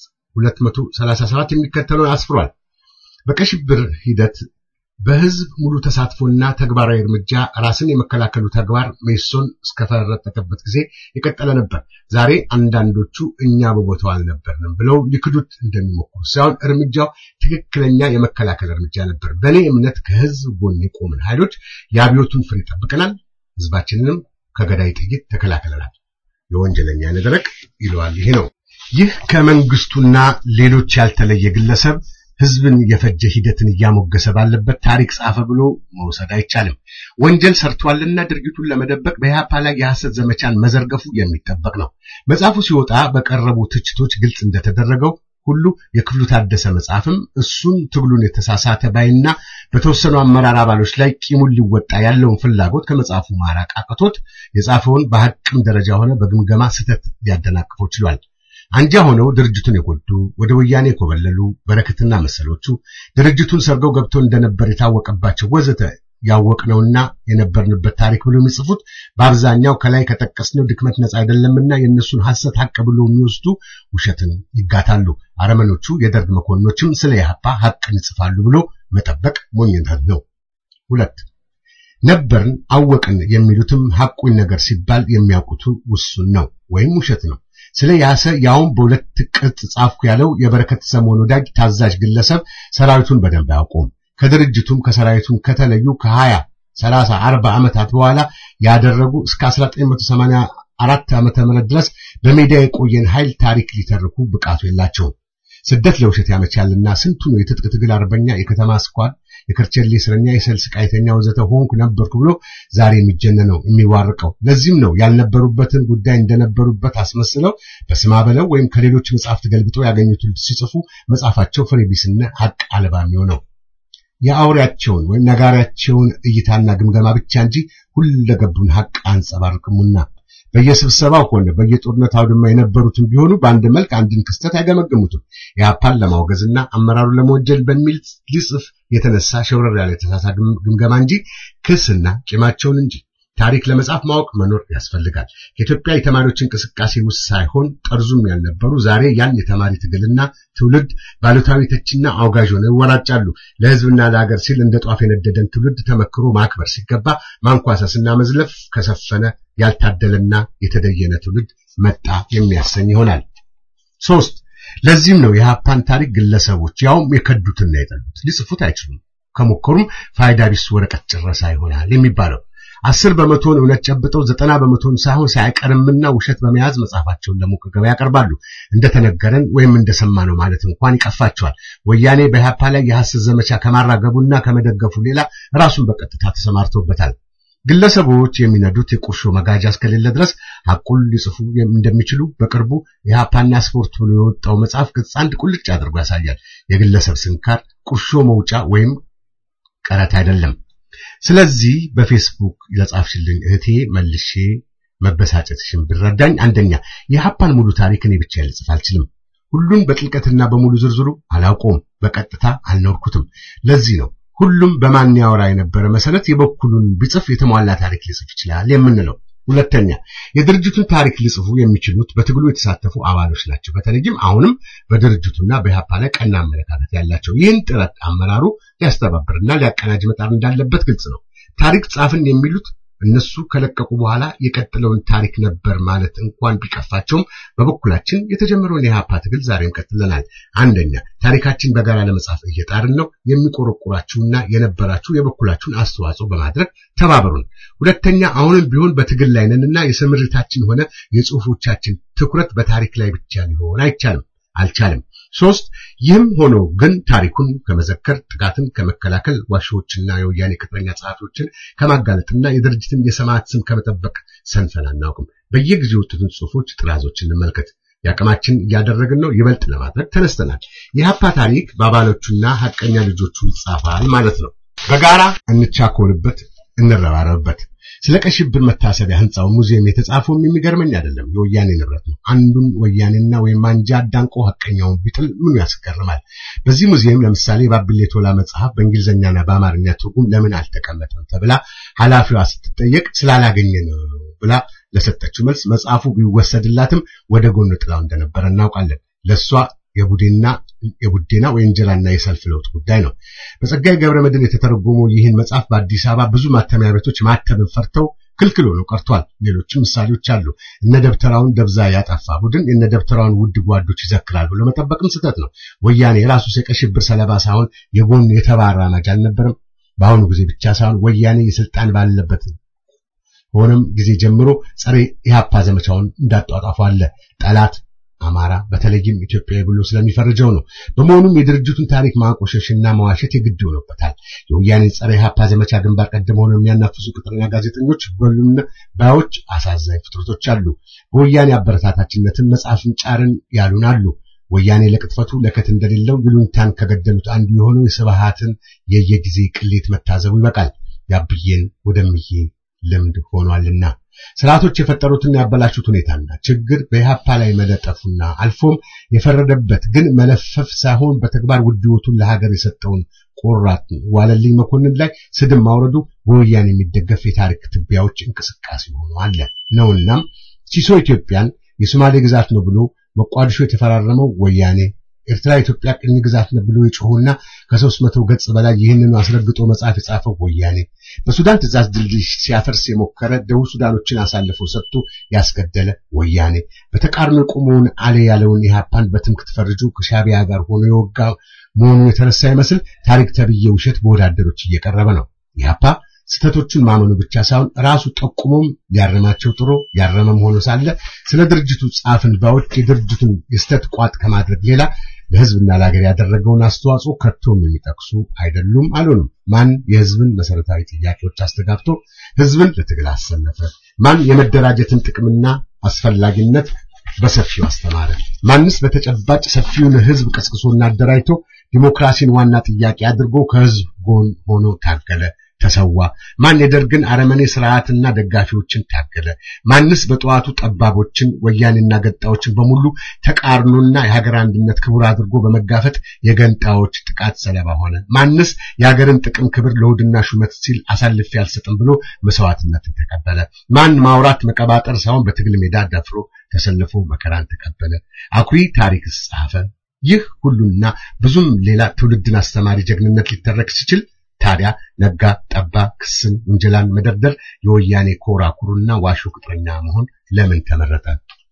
237 የሚከተለውን አስፍሯል። በቀይ ሽብር ሂደት በህዝብ ሙሉ ተሳትፎና ተግባራዊ እርምጃ ራስን የመከላከሉ ተግባር ሜሶን እስከፈረጠቀበት ጊዜ የቀጠለ ነበር። ዛሬ አንዳንዶቹ እኛ በቦታው አልነበርንም ብለው ሊክዱት እንደሚሞክሩ ሳይሆን እርምጃው ትክክለኛ የመከላከል እርምጃ ነበር። በእኔ እምነት ከህዝብ ጎን የቆምን ኃይሎች የአብዮቱን ፍሬ ጠብቀናል፣ ህዝባችንንም ከገዳይ ጥይት ተከላክለናል። የወንጀለኛ ነደረቅ ይለዋል። ይሄ ነው። ይህ ከመንግስቱና ሌሎች ያልተለየ ግለሰብ ህዝብን የፈጀ ሂደትን እያሞገሰ ባለበት ታሪክ ጻፈ ብሎ መውሰድ አይቻልም። ወንጀል ሰርቷልና ድርጊቱን ለመደበቅ በኢህአፓ ላይ የሐሰት ዘመቻን መዘርገፉ የሚጠበቅ ነው። መጽሐፉ ሲወጣ በቀረቡ ትችቶች ግልጽ እንደተደረገው ሁሉ የክፍሉ ታደሰ መጽሐፍም እሱን ትግሉን የተሳሳተ ባይና በተወሰኑ አመራር አባሎች ላይ ቂሙን ሊወጣ ያለውን ፍላጎት ከመጽሐፉ ማራቅ አቅቶት የጻፈውን በሐቅም ደረጃ ሆነ በግምገማ ስህተት ሊያደናቅፈው ችሏል። አንጃ ሆነው ድርጅቱን የጎዱ ወደ ወያኔ የኮበለሉ በረከትና መሰሎቹ ድርጅቱን ሰርገው ገብተው እንደነበር የታወቀባቸው ወዘተ ያወቅነውና የነበርንበት ታሪክ ብሎ የሚጽፉት በአብዛኛው ከላይ ከጠቀስነው ድክመት ነፃ አይደለምና የእነሱን ሐሰት ሐቅ ብሎ የሚወስዱ ውሸትን ይጋታሉ። አረመኖቹ የደርግ መኮንኖችም ስለ ኢህአፓ ሐቅን ይጽፋሉ ብሎ መጠበቅ ሞኝነት ነው። ሁለት ነበርን አወቅን የሚሉትም ሐቁን ነገር ሲባል የሚያውቁት ውሱን ነው ወይም ውሸት ነው። ስለ ያሰ ያውም በሁለት ቅጽ ጻፍኩ ያለው የበረከት ሰሞን ወዳጅ ታዛዥ ግለሰብ ሰራዊቱን በደንብ አያውቁም። ከድርጅቱም ከሰራዊቱም ከተለዩ ከ20 30 40 ዓመታት በኋላ ያደረጉ እስከ 1984 ዓመተ ምህረት ድረስ በሜዳ የቆየን ኃይል ታሪክ ሊተርኩ ብቃቱ የላቸውም። ስደት ለውሸት ያመቻልና ስንቱ ነው የትጥቅ ትግል አርበኛ፣ የከተማ ስኳድ፣ የከርቸሌ እስረኛ፣ የሰልስ ቃይተኛ ወዘተ ሆንኩ ነበርኩ ብሎ ዛሬ የሚጀነነው የሚዋርቀው። ለዚህም ነው ያልነበሩበትን ጉዳይ እንደነበሩበት አስመስለው በስማ በለው ወይም ከሌሎች መጽሐፍት ገልብጠው ያገኙትን ሲጽፉ መጽሐፋቸው ፍሬ ቢስና ሐቅ አልባ የሚሆነው የአውሬያቸውን ወይም ነጋሪያቸውን እይታና ግምገማ ብቻ እንጂ ሁለገቡን ሐቅ አንጸባርቅሙና በየስብሰባው ሆነ በየጦርነት አውድማ የነበሩትን ቢሆኑ በአንድ መልክ አንድን ክስተት አይገመግሙትም። የአፓን ለማውገዝና አመራሩን ለመወንጀል በሚል ሊጽፍ የተነሳ ሸውረር ያለ የተሳሳ ግምገማ እንጂ ክስና ቂማቸውን እንጂ ታሪክ ለመጻፍ ማወቅ መኖር ያስፈልጋል። ከኢትዮጵያ የተማሪዎች እንቅስቃሴ ውስጥ ሳይሆን ጠርዙም ያልነበሩ ዛሬ ያን የተማሪ ትግልና ትውልድ ባሉታዊ ተችና አውጋዥ ሆነው ይወራጫሉ። ለሕዝብና ለሀገር ሲል እንደ ጧፍ የነደደን ትውልድ ተመክሮ ማክበር ሲገባ ማንኳሰስና መዝለፍ ከሰፈነ ያልታደለና የተደየነ ትውልድ መጣ የሚያሰኝ ይሆናል። ሶስት ለዚህም ነው የሀፓን ታሪክ ግለሰቦች ያውም የከዱትና የጠሉት ሊጽፉት አይችሉም። ከሞከሩም ፋይዳ ቢስ ወረቀት ጭረሳ ይሆናል የሚባለው። አስር በመቶን እውነት ጨብጠው ዘጠና በመቶን ሳይሆን ሳይቀርምና ውሸት በመያዝ መጽሐፋቸውን ለሞቀ ገበያ ያቀርባሉ። እንደተነገረን ወይም እንደሰማነው ማለት እንኳን ይቀፋቸዋል። ወያኔ በኢህአፓ ላይ የሐሰት ዘመቻ ከማራገቡና ከመደገፉ ሌላ ራሱን በቀጥታ ተሰማርቶበታል። ግለሰቦች የሚነዱት የቁርሾ መጋጃ እስከሌለ ድረስ ሐቁን ሊጽፉ እንደሚችሉ በቅርቡ የኢህአፓና ስፖርት ብሎ የወጣው መጽሐፍ ገጽ አንድ ቁልጭ አድርጎ ያሳያል። የግለሰብ ስንካር ቁርሾ መውጫ ወይም ቀረት አይደለም። ስለዚህ በፌስቡክ ለጻፍሽልኝ እህቴ መልሼ መበሳጨትሽን ብረዳኝ፣ አንደኛ የሀፓን ሙሉ ታሪክ እኔ ብቻ ልጽፍ አልችልም። ሁሉን በጥልቀትና በሙሉ ዝርዝሩ አላውቀውም፣ በቀጥታ አልኖርኩትም። ለዚህ ነው ሁሉም በማን ያወራ የነበረ መሰረት የበኩሉን ቢጽፍ የተሟላ ታሪክ ሊጽፍ ይችላል የምንለው። ሁለተኛ የድርጅቱን ታሪክ ሊጽፉ የሚችሉት በትግሉ የተሳተፉ አባሎች ናቸው። በተለይም አሁንም በድርጅቱና በኢህአፓ ላይ ቀና አመለካከት ያላቸው። ይህን ጥረት አመራሩ ሊያስተባብርና ሊያቀናጅ መጣር እንዳለበት ግልጽ ነው። ታሪክ ጻፍን የሚሉት እነሱ ከለቀቁ በኋላ የቀጥለውን ታሪክ ነበር ማለት እንኳን ቢቀፋቸውም በበኩላችን የተጀመረውን የኢህአፓ ትግል ዛሬም ቀጥለናል። አንደኛ ታሪካችን በጋራ ለመጻፍ እየጣርን ነው። የሚቆረቁራችሁና የነበራችሁ የበኩላችሁን አስተዋጽኦ በማድረግ ተባበሩን። ሁለተኛ አሁንም ቢሆን በትግል ላይ ነንና የስምሪታችን ሆነ የጽሁፎቻችን ትኩረት በታሪክ ላይ ብቻ ሊሆን አይቻልም አልቻለም። ሶስት ይህም ሆኖ ግን ታሪኩን ከመዘከር ጥቃትን ከመከላከል ዋሾዎችና የወያኔ ቅጥረኛ ጸሐፊዎችን ከማጋለጥና የድርጅትን የሰማዕት ስም ከመጠበቅ ሰንፈን አናውቅም። በየጊዜው የወጡትን ጽሁፎች ጥራዞች እንመልከት። የአቅማችን እያደረግን ነው። ይበልጥ ለማድረግ ተነስተናል። የሀፓ ታሪክ በአባሎቹና ሀቀኛ ልጆቹ ይጻፋል ማለት ነው። በጋራ እንቻኮልበት፣ እንረባረብበት። ስለ ቀይ ሽብር መታሰቢያ ህንጻው ሙዚየም የተጻፈውም የሚገርመኝ አይደለም፣ የወያኔ ንብረት ነው። አንዱን ወያኔና ወይም አንጃ አዳንቆ ሀቀኛውን ቢጥል ምኑ ያስገርማል? በዚህ ሙዚየም ለምሳሌ የባቢሌ ቶላ መጽሐፍ በእንግሊዝኛና በአማርኛ ትርጉም ለምን አልተቀመጠም ተብላ ኃላፊዋ ስትጠየቅ ስላላገኘ ነው ብላ ለሰጠችው መልስ መጽሐፉ ቢወሰድላትም ወደ ጎን ጥላው እንደነበረ እናውቃለን። ለሷ የቡዴና የቡዴና ወንጀላና የሰልፍ ለውጥ ጉዳይ ነው። በጸጋዬ ገብረ መድኅን የተተረጎመው ይህን መጽሐፍ በአዲስ አበባ ብዙ ማተሚያ ቤቶች ማተምን ፈርተው ክልክል ሆኖ ቀርቷል። ሌሎችም ምሳሌዎች አሉ። እነ ደብተራውን ደብዛ ያጠፋ ቡድን የነ ደብተራውን ውድ ጓዶች ይዘክራል ብሎ መጠበቅም ስህተት ነው። ወያኔ የራሱ የቀይ ሽብር ሰለባ ሳይሆን የጎን የተባራማጅ አልነበረም። በአሁኑ ጊዜ ብቻ ሳይሆን ወያኔ የስልጣን ባለበት ሆነም ጊዜ ጀምሮ ጸረ ኢህአፓ ዘመቻውን እንዳጧጧፉ አለ። ጠላት አማራ በተለይም ኢትዮጵያዊ ብሎ ስለሚፈርጀው ነው። በመሆኑም የድርጅቱን ታሪክ ማቆሸሽና መዋሸት የግድ ሆኖበታል። የወያኔ ጸረ ኢህአፓ ዘመቻ ግንባር ቀደም ሆነው የሚያናፍሱ ቅጥረኛ ጋዜጠኞች በሉና ባዮች አሳዛኝ ፍጥረቶች አሉ። በወያኔ አበረታታችነትን መጽሐፍን ጫርን ያሉን አሉ። ወያኔ ለቅጥፈቱ ለከት እንደሌለው ይሉኝታን ከገደሉት አንዱ የሆነው የስብሃትን የየጊዜ ቅሌት መታዘቡ ይበቃል። ያብዬን ወደምዬ ልምድ ሆኗልና ስርዓቶች የፈጠሩትና ያበላሹት ሁኔታና ችግር በኢህአፓ ላይ መለጠፉና አልፎም የፈረደበት ግን መለፈፍ ሳይሆን በተግባር ውድ ሕይወቱን ለሀገር የሰጠውን ቆራጥ ዋለልኝ መኮንን ላይ ስድብ ማውረዱ በወያኔ የሚደገፍ የታሪክ ትቢያዎች እንቅስቃሴ ሆኖ አለ ነውናም ሲሶ ኢትዮጵያን የሶማሌ ግዛት ነው ብሎ መቋዲሾ የተፈራረመው ወያኔ ኤርትራ ኢትዮጵያ ቅኝ ግዛት ነው ብሎ የጮሁና ከሦስት መቶ ገጽ በላይ ይህንኑ አስረግጦ መጽሐፍ የጻፈው ወያኔ በሱዳን ትእዛዝ ድልድይ ሲያፈርስ የሞከረ ደቡብ ሱዳኖችን አሳልፎ ሰጥቶ ያስገደለ ወያኔ በተቃርኖ የቆመውን አሌ ያለውን ኢህአፓን በትምክህት ፈርጆ ከሻቢያ ጋር ሆኖ የወጋ መሆኑ የተረሳ ይመስል ታሪክ ተብዬ ውሸት በወዳደሮች እየቀረበ ነው። ኢህአፓ ስህተቶቹን ማመኑ ብቻ ሳይሆን ራሱ ጠቁሞም ሊያረማቸው ጥሮ ያረመም ሆኖ ሳለ ስለ ድርጅቱ ጻፍን ባዮች የድርጅቱን የስተት ቋጥ ከማድረግ ሌላ ለህዝብና ለሀገር ያደረገውን አስተዋጽኦ ከቶም የሚጠቅሱ አይደሉም አልሆኑም። ማን የህዝብን መሰረታዊ ጥያቄዎች አስተጋብቶ ህዝብን ለትግል አሰለፈ? ማን የመደራጀትን ጥቅምና አስፈላጊነት በሰፊው አስተማረ? ማንስ በተጨባጭ ሰፊውን ህዝብ ቀስቅሶና አደራጅቶ ዲሞክራሲን ዋና ጥያቄ አድርጎ ከህዝብ ጎን ሆኖ ታገለ? ተሰዋ? ማን የደርግን አረመኔ ስርዓትና ደጋፊዎችን ታገለ? ማንስ በጠዋቱ ጠባቦችን ወያኔና ገጣዎችን በሙሉ ተቃርኖና የሀገር አንድነት ክቡር አድርጎ በመጋፈጥ የገንጣዎች ጥቃት ሰለባ ሆነ? ማንስ የሀገርን ጥቅም ክብር ለሆድና ሹመት ሲል አሳልፌ አልሰጥም ብሎ መስዋዕትነትን ተቀበለ? ማን ማውራት መቀባጠር ሳይሆን በትግል ሜዳ ደፍሮ ተሰልፎ መከራን ተቀበለ? አኩሪ ታሪክስ ጻፈ? ይህ ሁሉና ብዙም ሌላ ትውልድን አስተማሪ ጀግንነት ሊተረክ ሲችል ታዲያ ነጋ ጠባ ክስን ውንጀላን መደርደር የወያኔ ኮራ ኩሩና ዋሾ ቅጥረኛ መሆን ለምን ተመረጠ?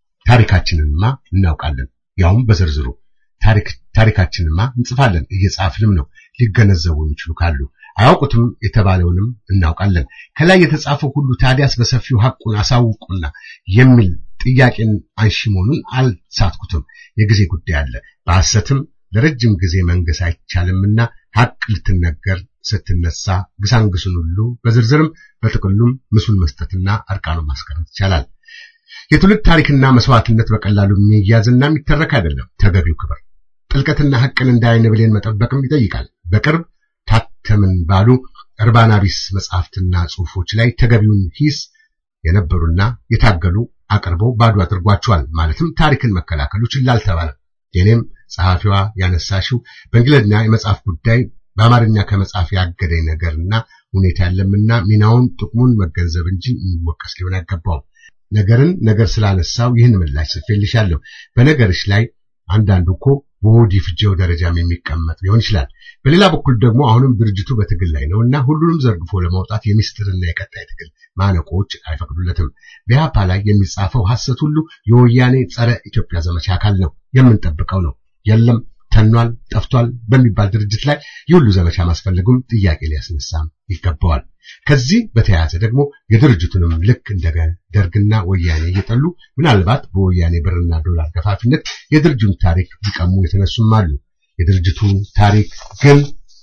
ታሪካችንንማ እናውቃለን፣ ያውም በዝርዝሩ ታሪክ ታሪካችንንማ እንጽፋለን፣ እየጻፍንም ነው። ሊገነዘቡ የሚችሉ ካሉ አያውቁትም የተባለውንም እናውቃለን። ከላይ የተጻፈው ሁሉ ታዲያስ በሰፊው ሐቁን አሳውቁና የሚል ጥያቄን አንሺ መሆኑን አልሳትኩትም። የጊዜ ጉዳይ አለ። በሐሰትም ለረጅም ጊዜ መንገስ አይቻልምና ሐቅ ልትነገር ስትነሳ ግሳንግሱን ሁሉ በዝርዝርም በጥቅሉም ምስሉን መስጠትና አርቃኑን ማስቀረት ይቻላል። የትውልድ ታሪክና መስዋዕትነት በቀላሉ የሚያዝና የሚተረክ አይደለም። ተገቢው ክብር ጥልቀትና ሐቅን እንደ ዓይን ብሌን መጠበቅም ይጠይቃል። በቅርብ ታተምን ባሉ እርባና ቢስ መጽሐፍትና ጽሑፎች ላይ ተገቢውን ሂስ የነበሩና የታገሉ አቅርበው ባዶ አድርጓቸዋል። ማለትም ታሪክን መከላከሉ ችላ አልተባለም። የኔም ጸሐፊዋ ያነሳሽው በእንግሊዝኛ የመጽሐፍ ጉዳይ በአማርኛ ከመጽሐፍ ያገደኝ ነገርና ሁኔታ ያለምና ሚናውን ጥቅሙን መገንዘብ እንጂ የሚወቀስ ሊሆን አይገባውም። ነገርን ነገር ስላነሳው ይህን ምላሽ ጽፌልሻለሁ። በነገርሽ ላይ አንዳንዱ እኮ በሆድ ይፍጀው ደረጃም የሚቀመጥ ሊሆን ይችላል። በሌላ በኩል ደግሞ አሁንም ድርጅቱ በትግል ላይ ነው እና ሁሉንም ዘርግፎ ለማውጣት የሚስጥርና የቀጣይ ትግል ማነቆች አይፈቅዱለትም። በኢህአፓ ላይ የሚጻፈው ሐሰት ሁሉ የወያኔ ጸረ ኢትዮጵያ ዘመቻ አካል ነው፣ የምንጠብቀው ነው። የለም ተኗል፣ ጠፍቷል በሚባል ድርጅት ላይ የሁሉ ዘመቻ ማስፈለጉም ጥያቄ ሊያስነሳም ይገባዋል። ከዚህ በተያያዘ ደግሞ የድርጅቱንም ልክ እንደ ደርግና ወያኔ እየጠሉ ምናልባት በወያኔ ብርና ዶላር ገፋፊነት የድርጅቱን ታሪክ ሊቀሙ የተነሱም አሉ። የድርጅቱ ታሪክ ግን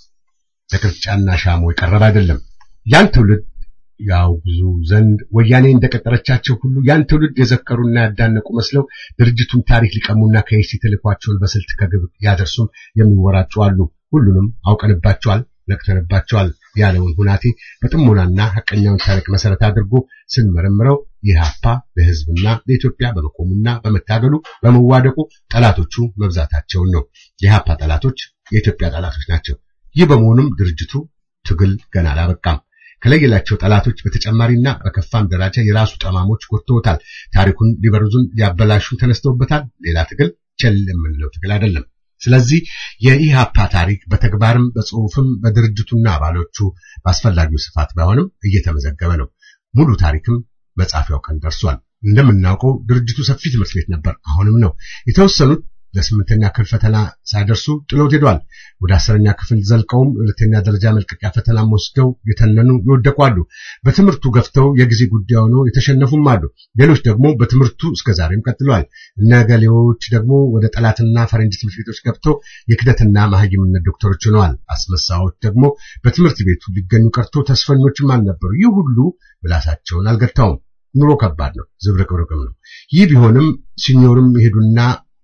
ለቅርጫና ሻሞ የቀረበ አይደለም። ያን ትውልድ ያውግዙ ዘንድ ወያኔ እንደቀጠረቻቸው ሁሉ ያን ትውልድ የዘከሩና ያዳነቁ መስለው ድርጅቱን ታሪክ ሊቀሙና ከይሲ ተልኳቸውን በስልት ከግብ ያደርሱም የሚወራጩ አሉ። ሁሉንም አውቀንባቸዋል፣ ነቅተንባቸዋል ያለውን ሁናቴ በጥሞናና ሐቀኛውን ታሪክ መሰረት አድርጎ ስንመረምረው ኢህአፓ ለሕዝብና ለኢትዮጵያ በመቆሙና በመታገሉ በመዋደቁ ጠላቶቹ መብዛታቸውን ነው። የኢህአፓ ጠላቶች የኢትዮጵያ ጠላቶች ናቸው። ይህ በመሆኑም ድርጅቱ ትግል ገና አላበቃም። ከለየላቸው ጠላቶች በተጨማሪና በከፋም ደረጃ የራሱ ጠማሞች ጎድተውታል። ታሪኩን ሊበርዙን ሊያበላሹ ተነስተውበታል። ሌላ ትግል ቸል የምንለው ትግል አይደለም። ስለዚህ የኢሃፓ ታሪክ በተግባርም በጽሁፍም በድርጅቱና አባሎቹ በአስፈላጊው ስፋት ባይሆንም እየተመዘገበ ነው። ሙሉ ታሪክም መጻፊያው ቀን ደርሷል። እንደምናውቀው ድርጅቱ ሰፊ ትምህርት ቤት ነበር፣ አሁንም ነው። የተወሰኑት ለስምንተኛ ክፍል ፈተና ሳይደርሱ ጥሎት ሄዷል። ወደ አስረኛ ክፍል ዘልቀውም ሁለተኛ ደረጃ መልቀቂያ ፈተናም ወስደው የተነኑ ይወደቁ አሉ። በትምህርቱ ገፍተው የጊዜ ጉዳይ ሆነው የተሸነፉም አሉ። ሌሎች ደግሞ በትምህርቱ እስከዛሬም ቀጥለዋል። እነ ገሌዎች ደግሞ ወደ ጠላትና ፈረንጅ ትምህርት ቤቶች ገብተው የክደትና መሐይምነት ዶክተሮች ሆነዋል። አስመሳዎች ደግሞ በትምህርት ቤቱ ሊገኙ ቀርቶ ተስፈኞችም አልነበሩ። ይህ ሁሉ ምላሳቸውን አልገታውም። ኑሮ ከባድ ነው፣ ዝብርቅርቅም ነው። ይህ ቢሆንም ሲኞርም ይሄዱና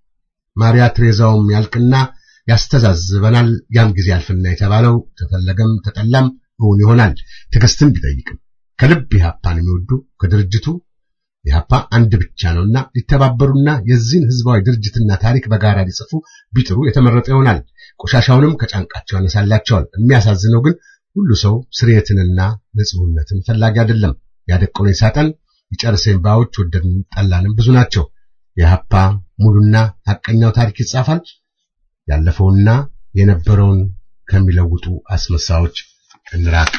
ማሪያ ትሬዛውም ያልቅና ያስተዛዝበናል። ያም ጊዜ ያልፍና የተባለው ተፈለገም ተጠላም እውን ይሆናል። ትዕግስትን ቢጠይቅም ከልብ ኢህአፓን የሚወዱ ከድርጅቱ ኢህአፓ አንድ ብቻ ነውና ሊተባበሩና የዚህን ህዝባዊ ድርጅትና ታሪክ በጋራ ሊጽፉ ቢጥሩ የተመረጠ ይሆናል። ቆሻሻውንም ከጫንቃቸው ያነሳላቸዋል። የሚያሳዝነው ግን ሁሉ ሰው ስርየትንና ንጹህነትን ፈላጊ አይደለም። ያደቆነኝ ሳጠን የጨርሰኝ ባዎች ወደድን ጠላንም ብዙ ናቸው። የሀፓ ሙሉና ሐቀኛው ታሪክ ይጻፋል። ያለፈውና የነበረውን ከሚለውጡ አስመሳዮች እንራቅ።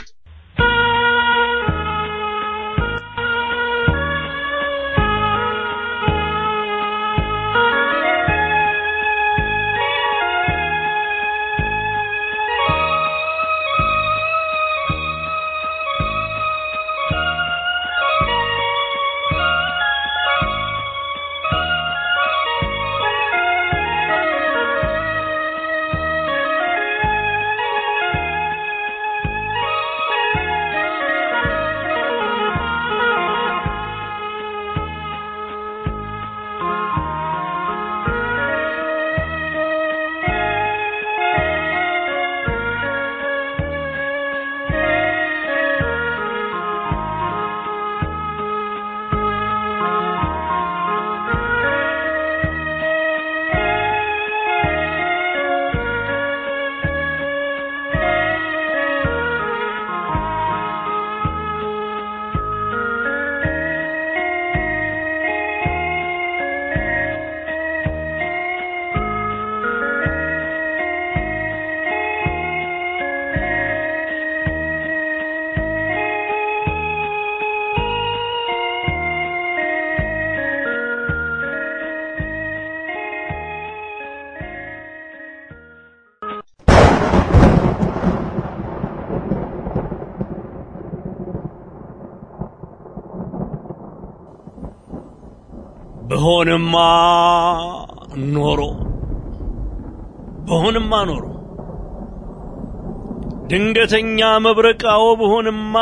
በሆንማ ኖሮ በሆንማ ኖሮ ድንገተኛ መብረቃዎ በሆንማ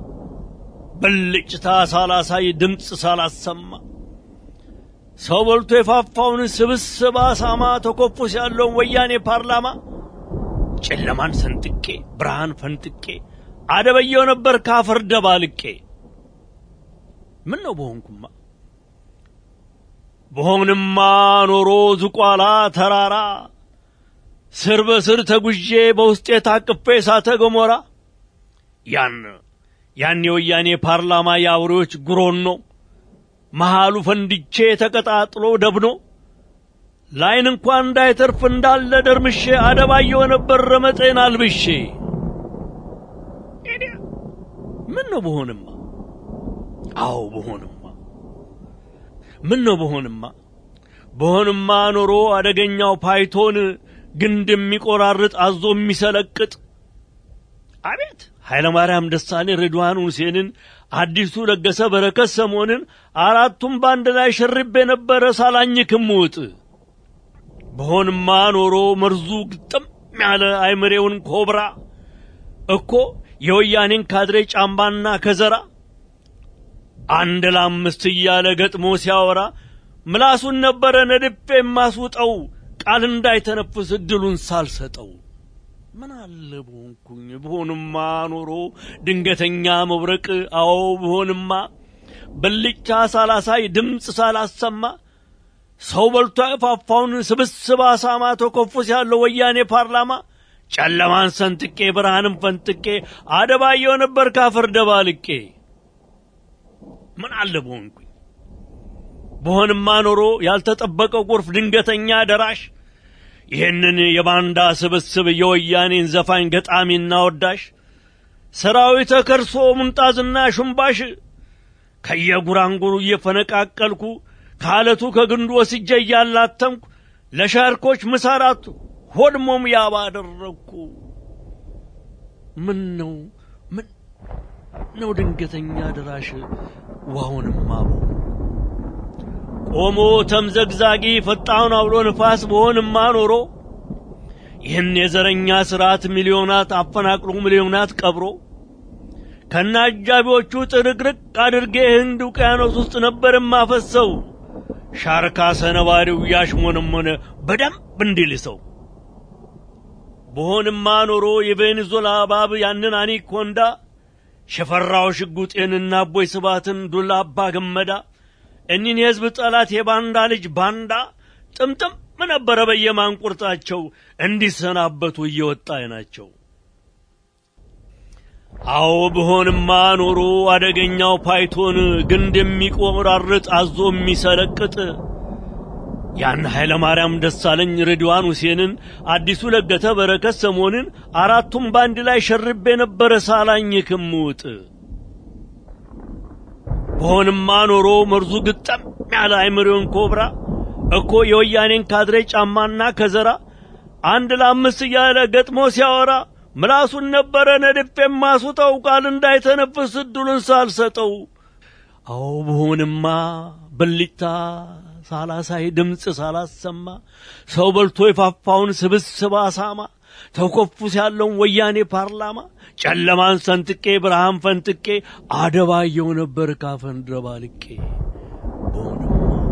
ብልጭታ ሳላሳይ ድምፅ ሳላሰማ ሰው በልቶ የፋፋውን ስብስብ አሳማ ተኮፉስ ያለውን ወያኔ ፓርላማ ጨለማን ሰንጥቄ ብርሃን ፈንጥቄ አደበየው ነበር ካፈር ደባልቄ ምን ነው በሆንኩማ በሆንማ ኖሮ ዝቋላ ተራራ ስር በስር ተጉዤ በውስጤ ታቅፌ እሳተ ገሞራ ያን ያን የወያኔ ፓርላማ የአውሬዎች ጉሮኖ መሃሉ ፈንድቼ ተቀጣጥሎ ደብኖ ላይን እንኳን እንዳይተርፍ እንዳለ ደርምሼ አደባየው ነበር ረመጤን አልብሼ ምን ነው በሆንማ አዎ በሆንማ ምን ነው በሆንማ በሆንማ ኖሮ አደገኛው ፓይቶን ግንድ የሚቆራርጥ አዞ የሚሰለቅጥ አቤት ኃይለማርያም ደሳሌ ሬድዋን ሁሴንን አዲሱ ለገሰ በረከት ሰሞንን አራቱም በአንድ ላይ ሽርብ የነበረ ሳላኝክም ውጥ በሆንማ ኖሮ መርዙ ግጥም ያለ አይምሬውን ኮብራ እኮ የወያኔን ካድሬ ጫምባና ከዘራ አንድ ለአምስት እያለ ገጥሞ ሲያወራ ምላሱን ነበረ ነድፌ የማስውጠው ቃል እንዳይተነፍስ እድሉን ሳልሰጠው ምን አለ በሆንኩኝ ብሆንማ ኖሮ ድንገተኛ መብረቅ አዎ ብሆንማ ብልጫ ሳላሳይ ድምፅ ሳላሰማ ሰው በልቶ ያፋፋውን ስብስብ አሳማ ተኮፉስ ያለው ወያኔ ፓርላማ ጨለማን ሰንጥቄ ብርሃንም ፈንጥቄ አደባየው ነበር ካፈር ደባልቄ ምን አለ በሆንኩኝ በሆንማ ኖሮ ያልተጠበቀው ጎርፍ ድንገተኛ ደራሽ ይህንን የባንዳ ስብስብ የወያኔን ዘፋኝ ገጣሚና ወዳሽ ሰራዊተ ከርሶ ሙንጣዝና ሹምባሽ ከየጉራንጉሩ እየፈነቃቀልኩ ከአለቱ ከግንዱ ወስጄ እያላተምኩ ለሻርኮች ምሳራት ሆድሞም ያባ አደረግኩ። ምን ነው ምን ነው ድንገተኛ ደራሽ ውሃውንማ ቆሞ ተምዘግዛጊ ፈጣውን አውሎ ንፋስ በሆንማ ኖሮ ይህን የዘረኛ ስርዓት ሚሊዮናት አፈናቅሎ ሚሊዮናት ቀብሮ ከነ አጃቢዎቹ ጥርቅርቅ አድርጌ ህንድ ውቅያኖስ ውስጥ ነበር የማፈሰው ሻርካ ሰነባሪው ያሽሞነሞነ በደንብ እንዲልሰው በሆንማ ኖሮ የቬኔዙላ እባብ ያንን አኒኮንዳ ሸፈራው ሽጉጤንና አቦይ ስባትን ዱላ አባ ገመዳ እኒን የህዝብ ጠላት የባንዳ ልጅ ባንዳ ጥምጥም ነበረ በየማንቁርጣቸው እንዲሰናበቱ እየወጣ ናቸው። አዎ ብሆንማ ኖሮ አደገኛው ፓይቶን ግንድ የሚቆራርጥ አዞ የሚሰለቅጥ ያን ኃይለ ማርያም ደሳለኝ ሬድዋን ሁሴንን አዲሱ ለገተ በረከት ሰሞንን አራቱም ባንድ ላይ ሸርቤ ነበረ ሳላኝ ክምውጥ በሆንማ ኖሮ መርዙ ግጠም ያለ አይምሬውን ኮብራ እኮ የወያኔን ካድሬ ጫማና ከዘራ አንድ ለአምስት እያለ ገጥሞ ሲያወራ ምላሱን ነበረ ነድፌ የማስውጠው ቃል እንዳይተነፍስ እድሉን ሳልሰጠው። አዎ ብሆንማ ብልጭታ ሳላሳይ ድምፅ ሳላሰማ ሰው በልቶ የፋፋውን ስብስብ አሳማ ተኮፉስ ያለውን ወያኔ ፓርላማ ጨለማን ሰንጥቄ ብርሃን ፈንጥቄ አደባየው ነበር ካፈን ድረባልቄ በሆንማ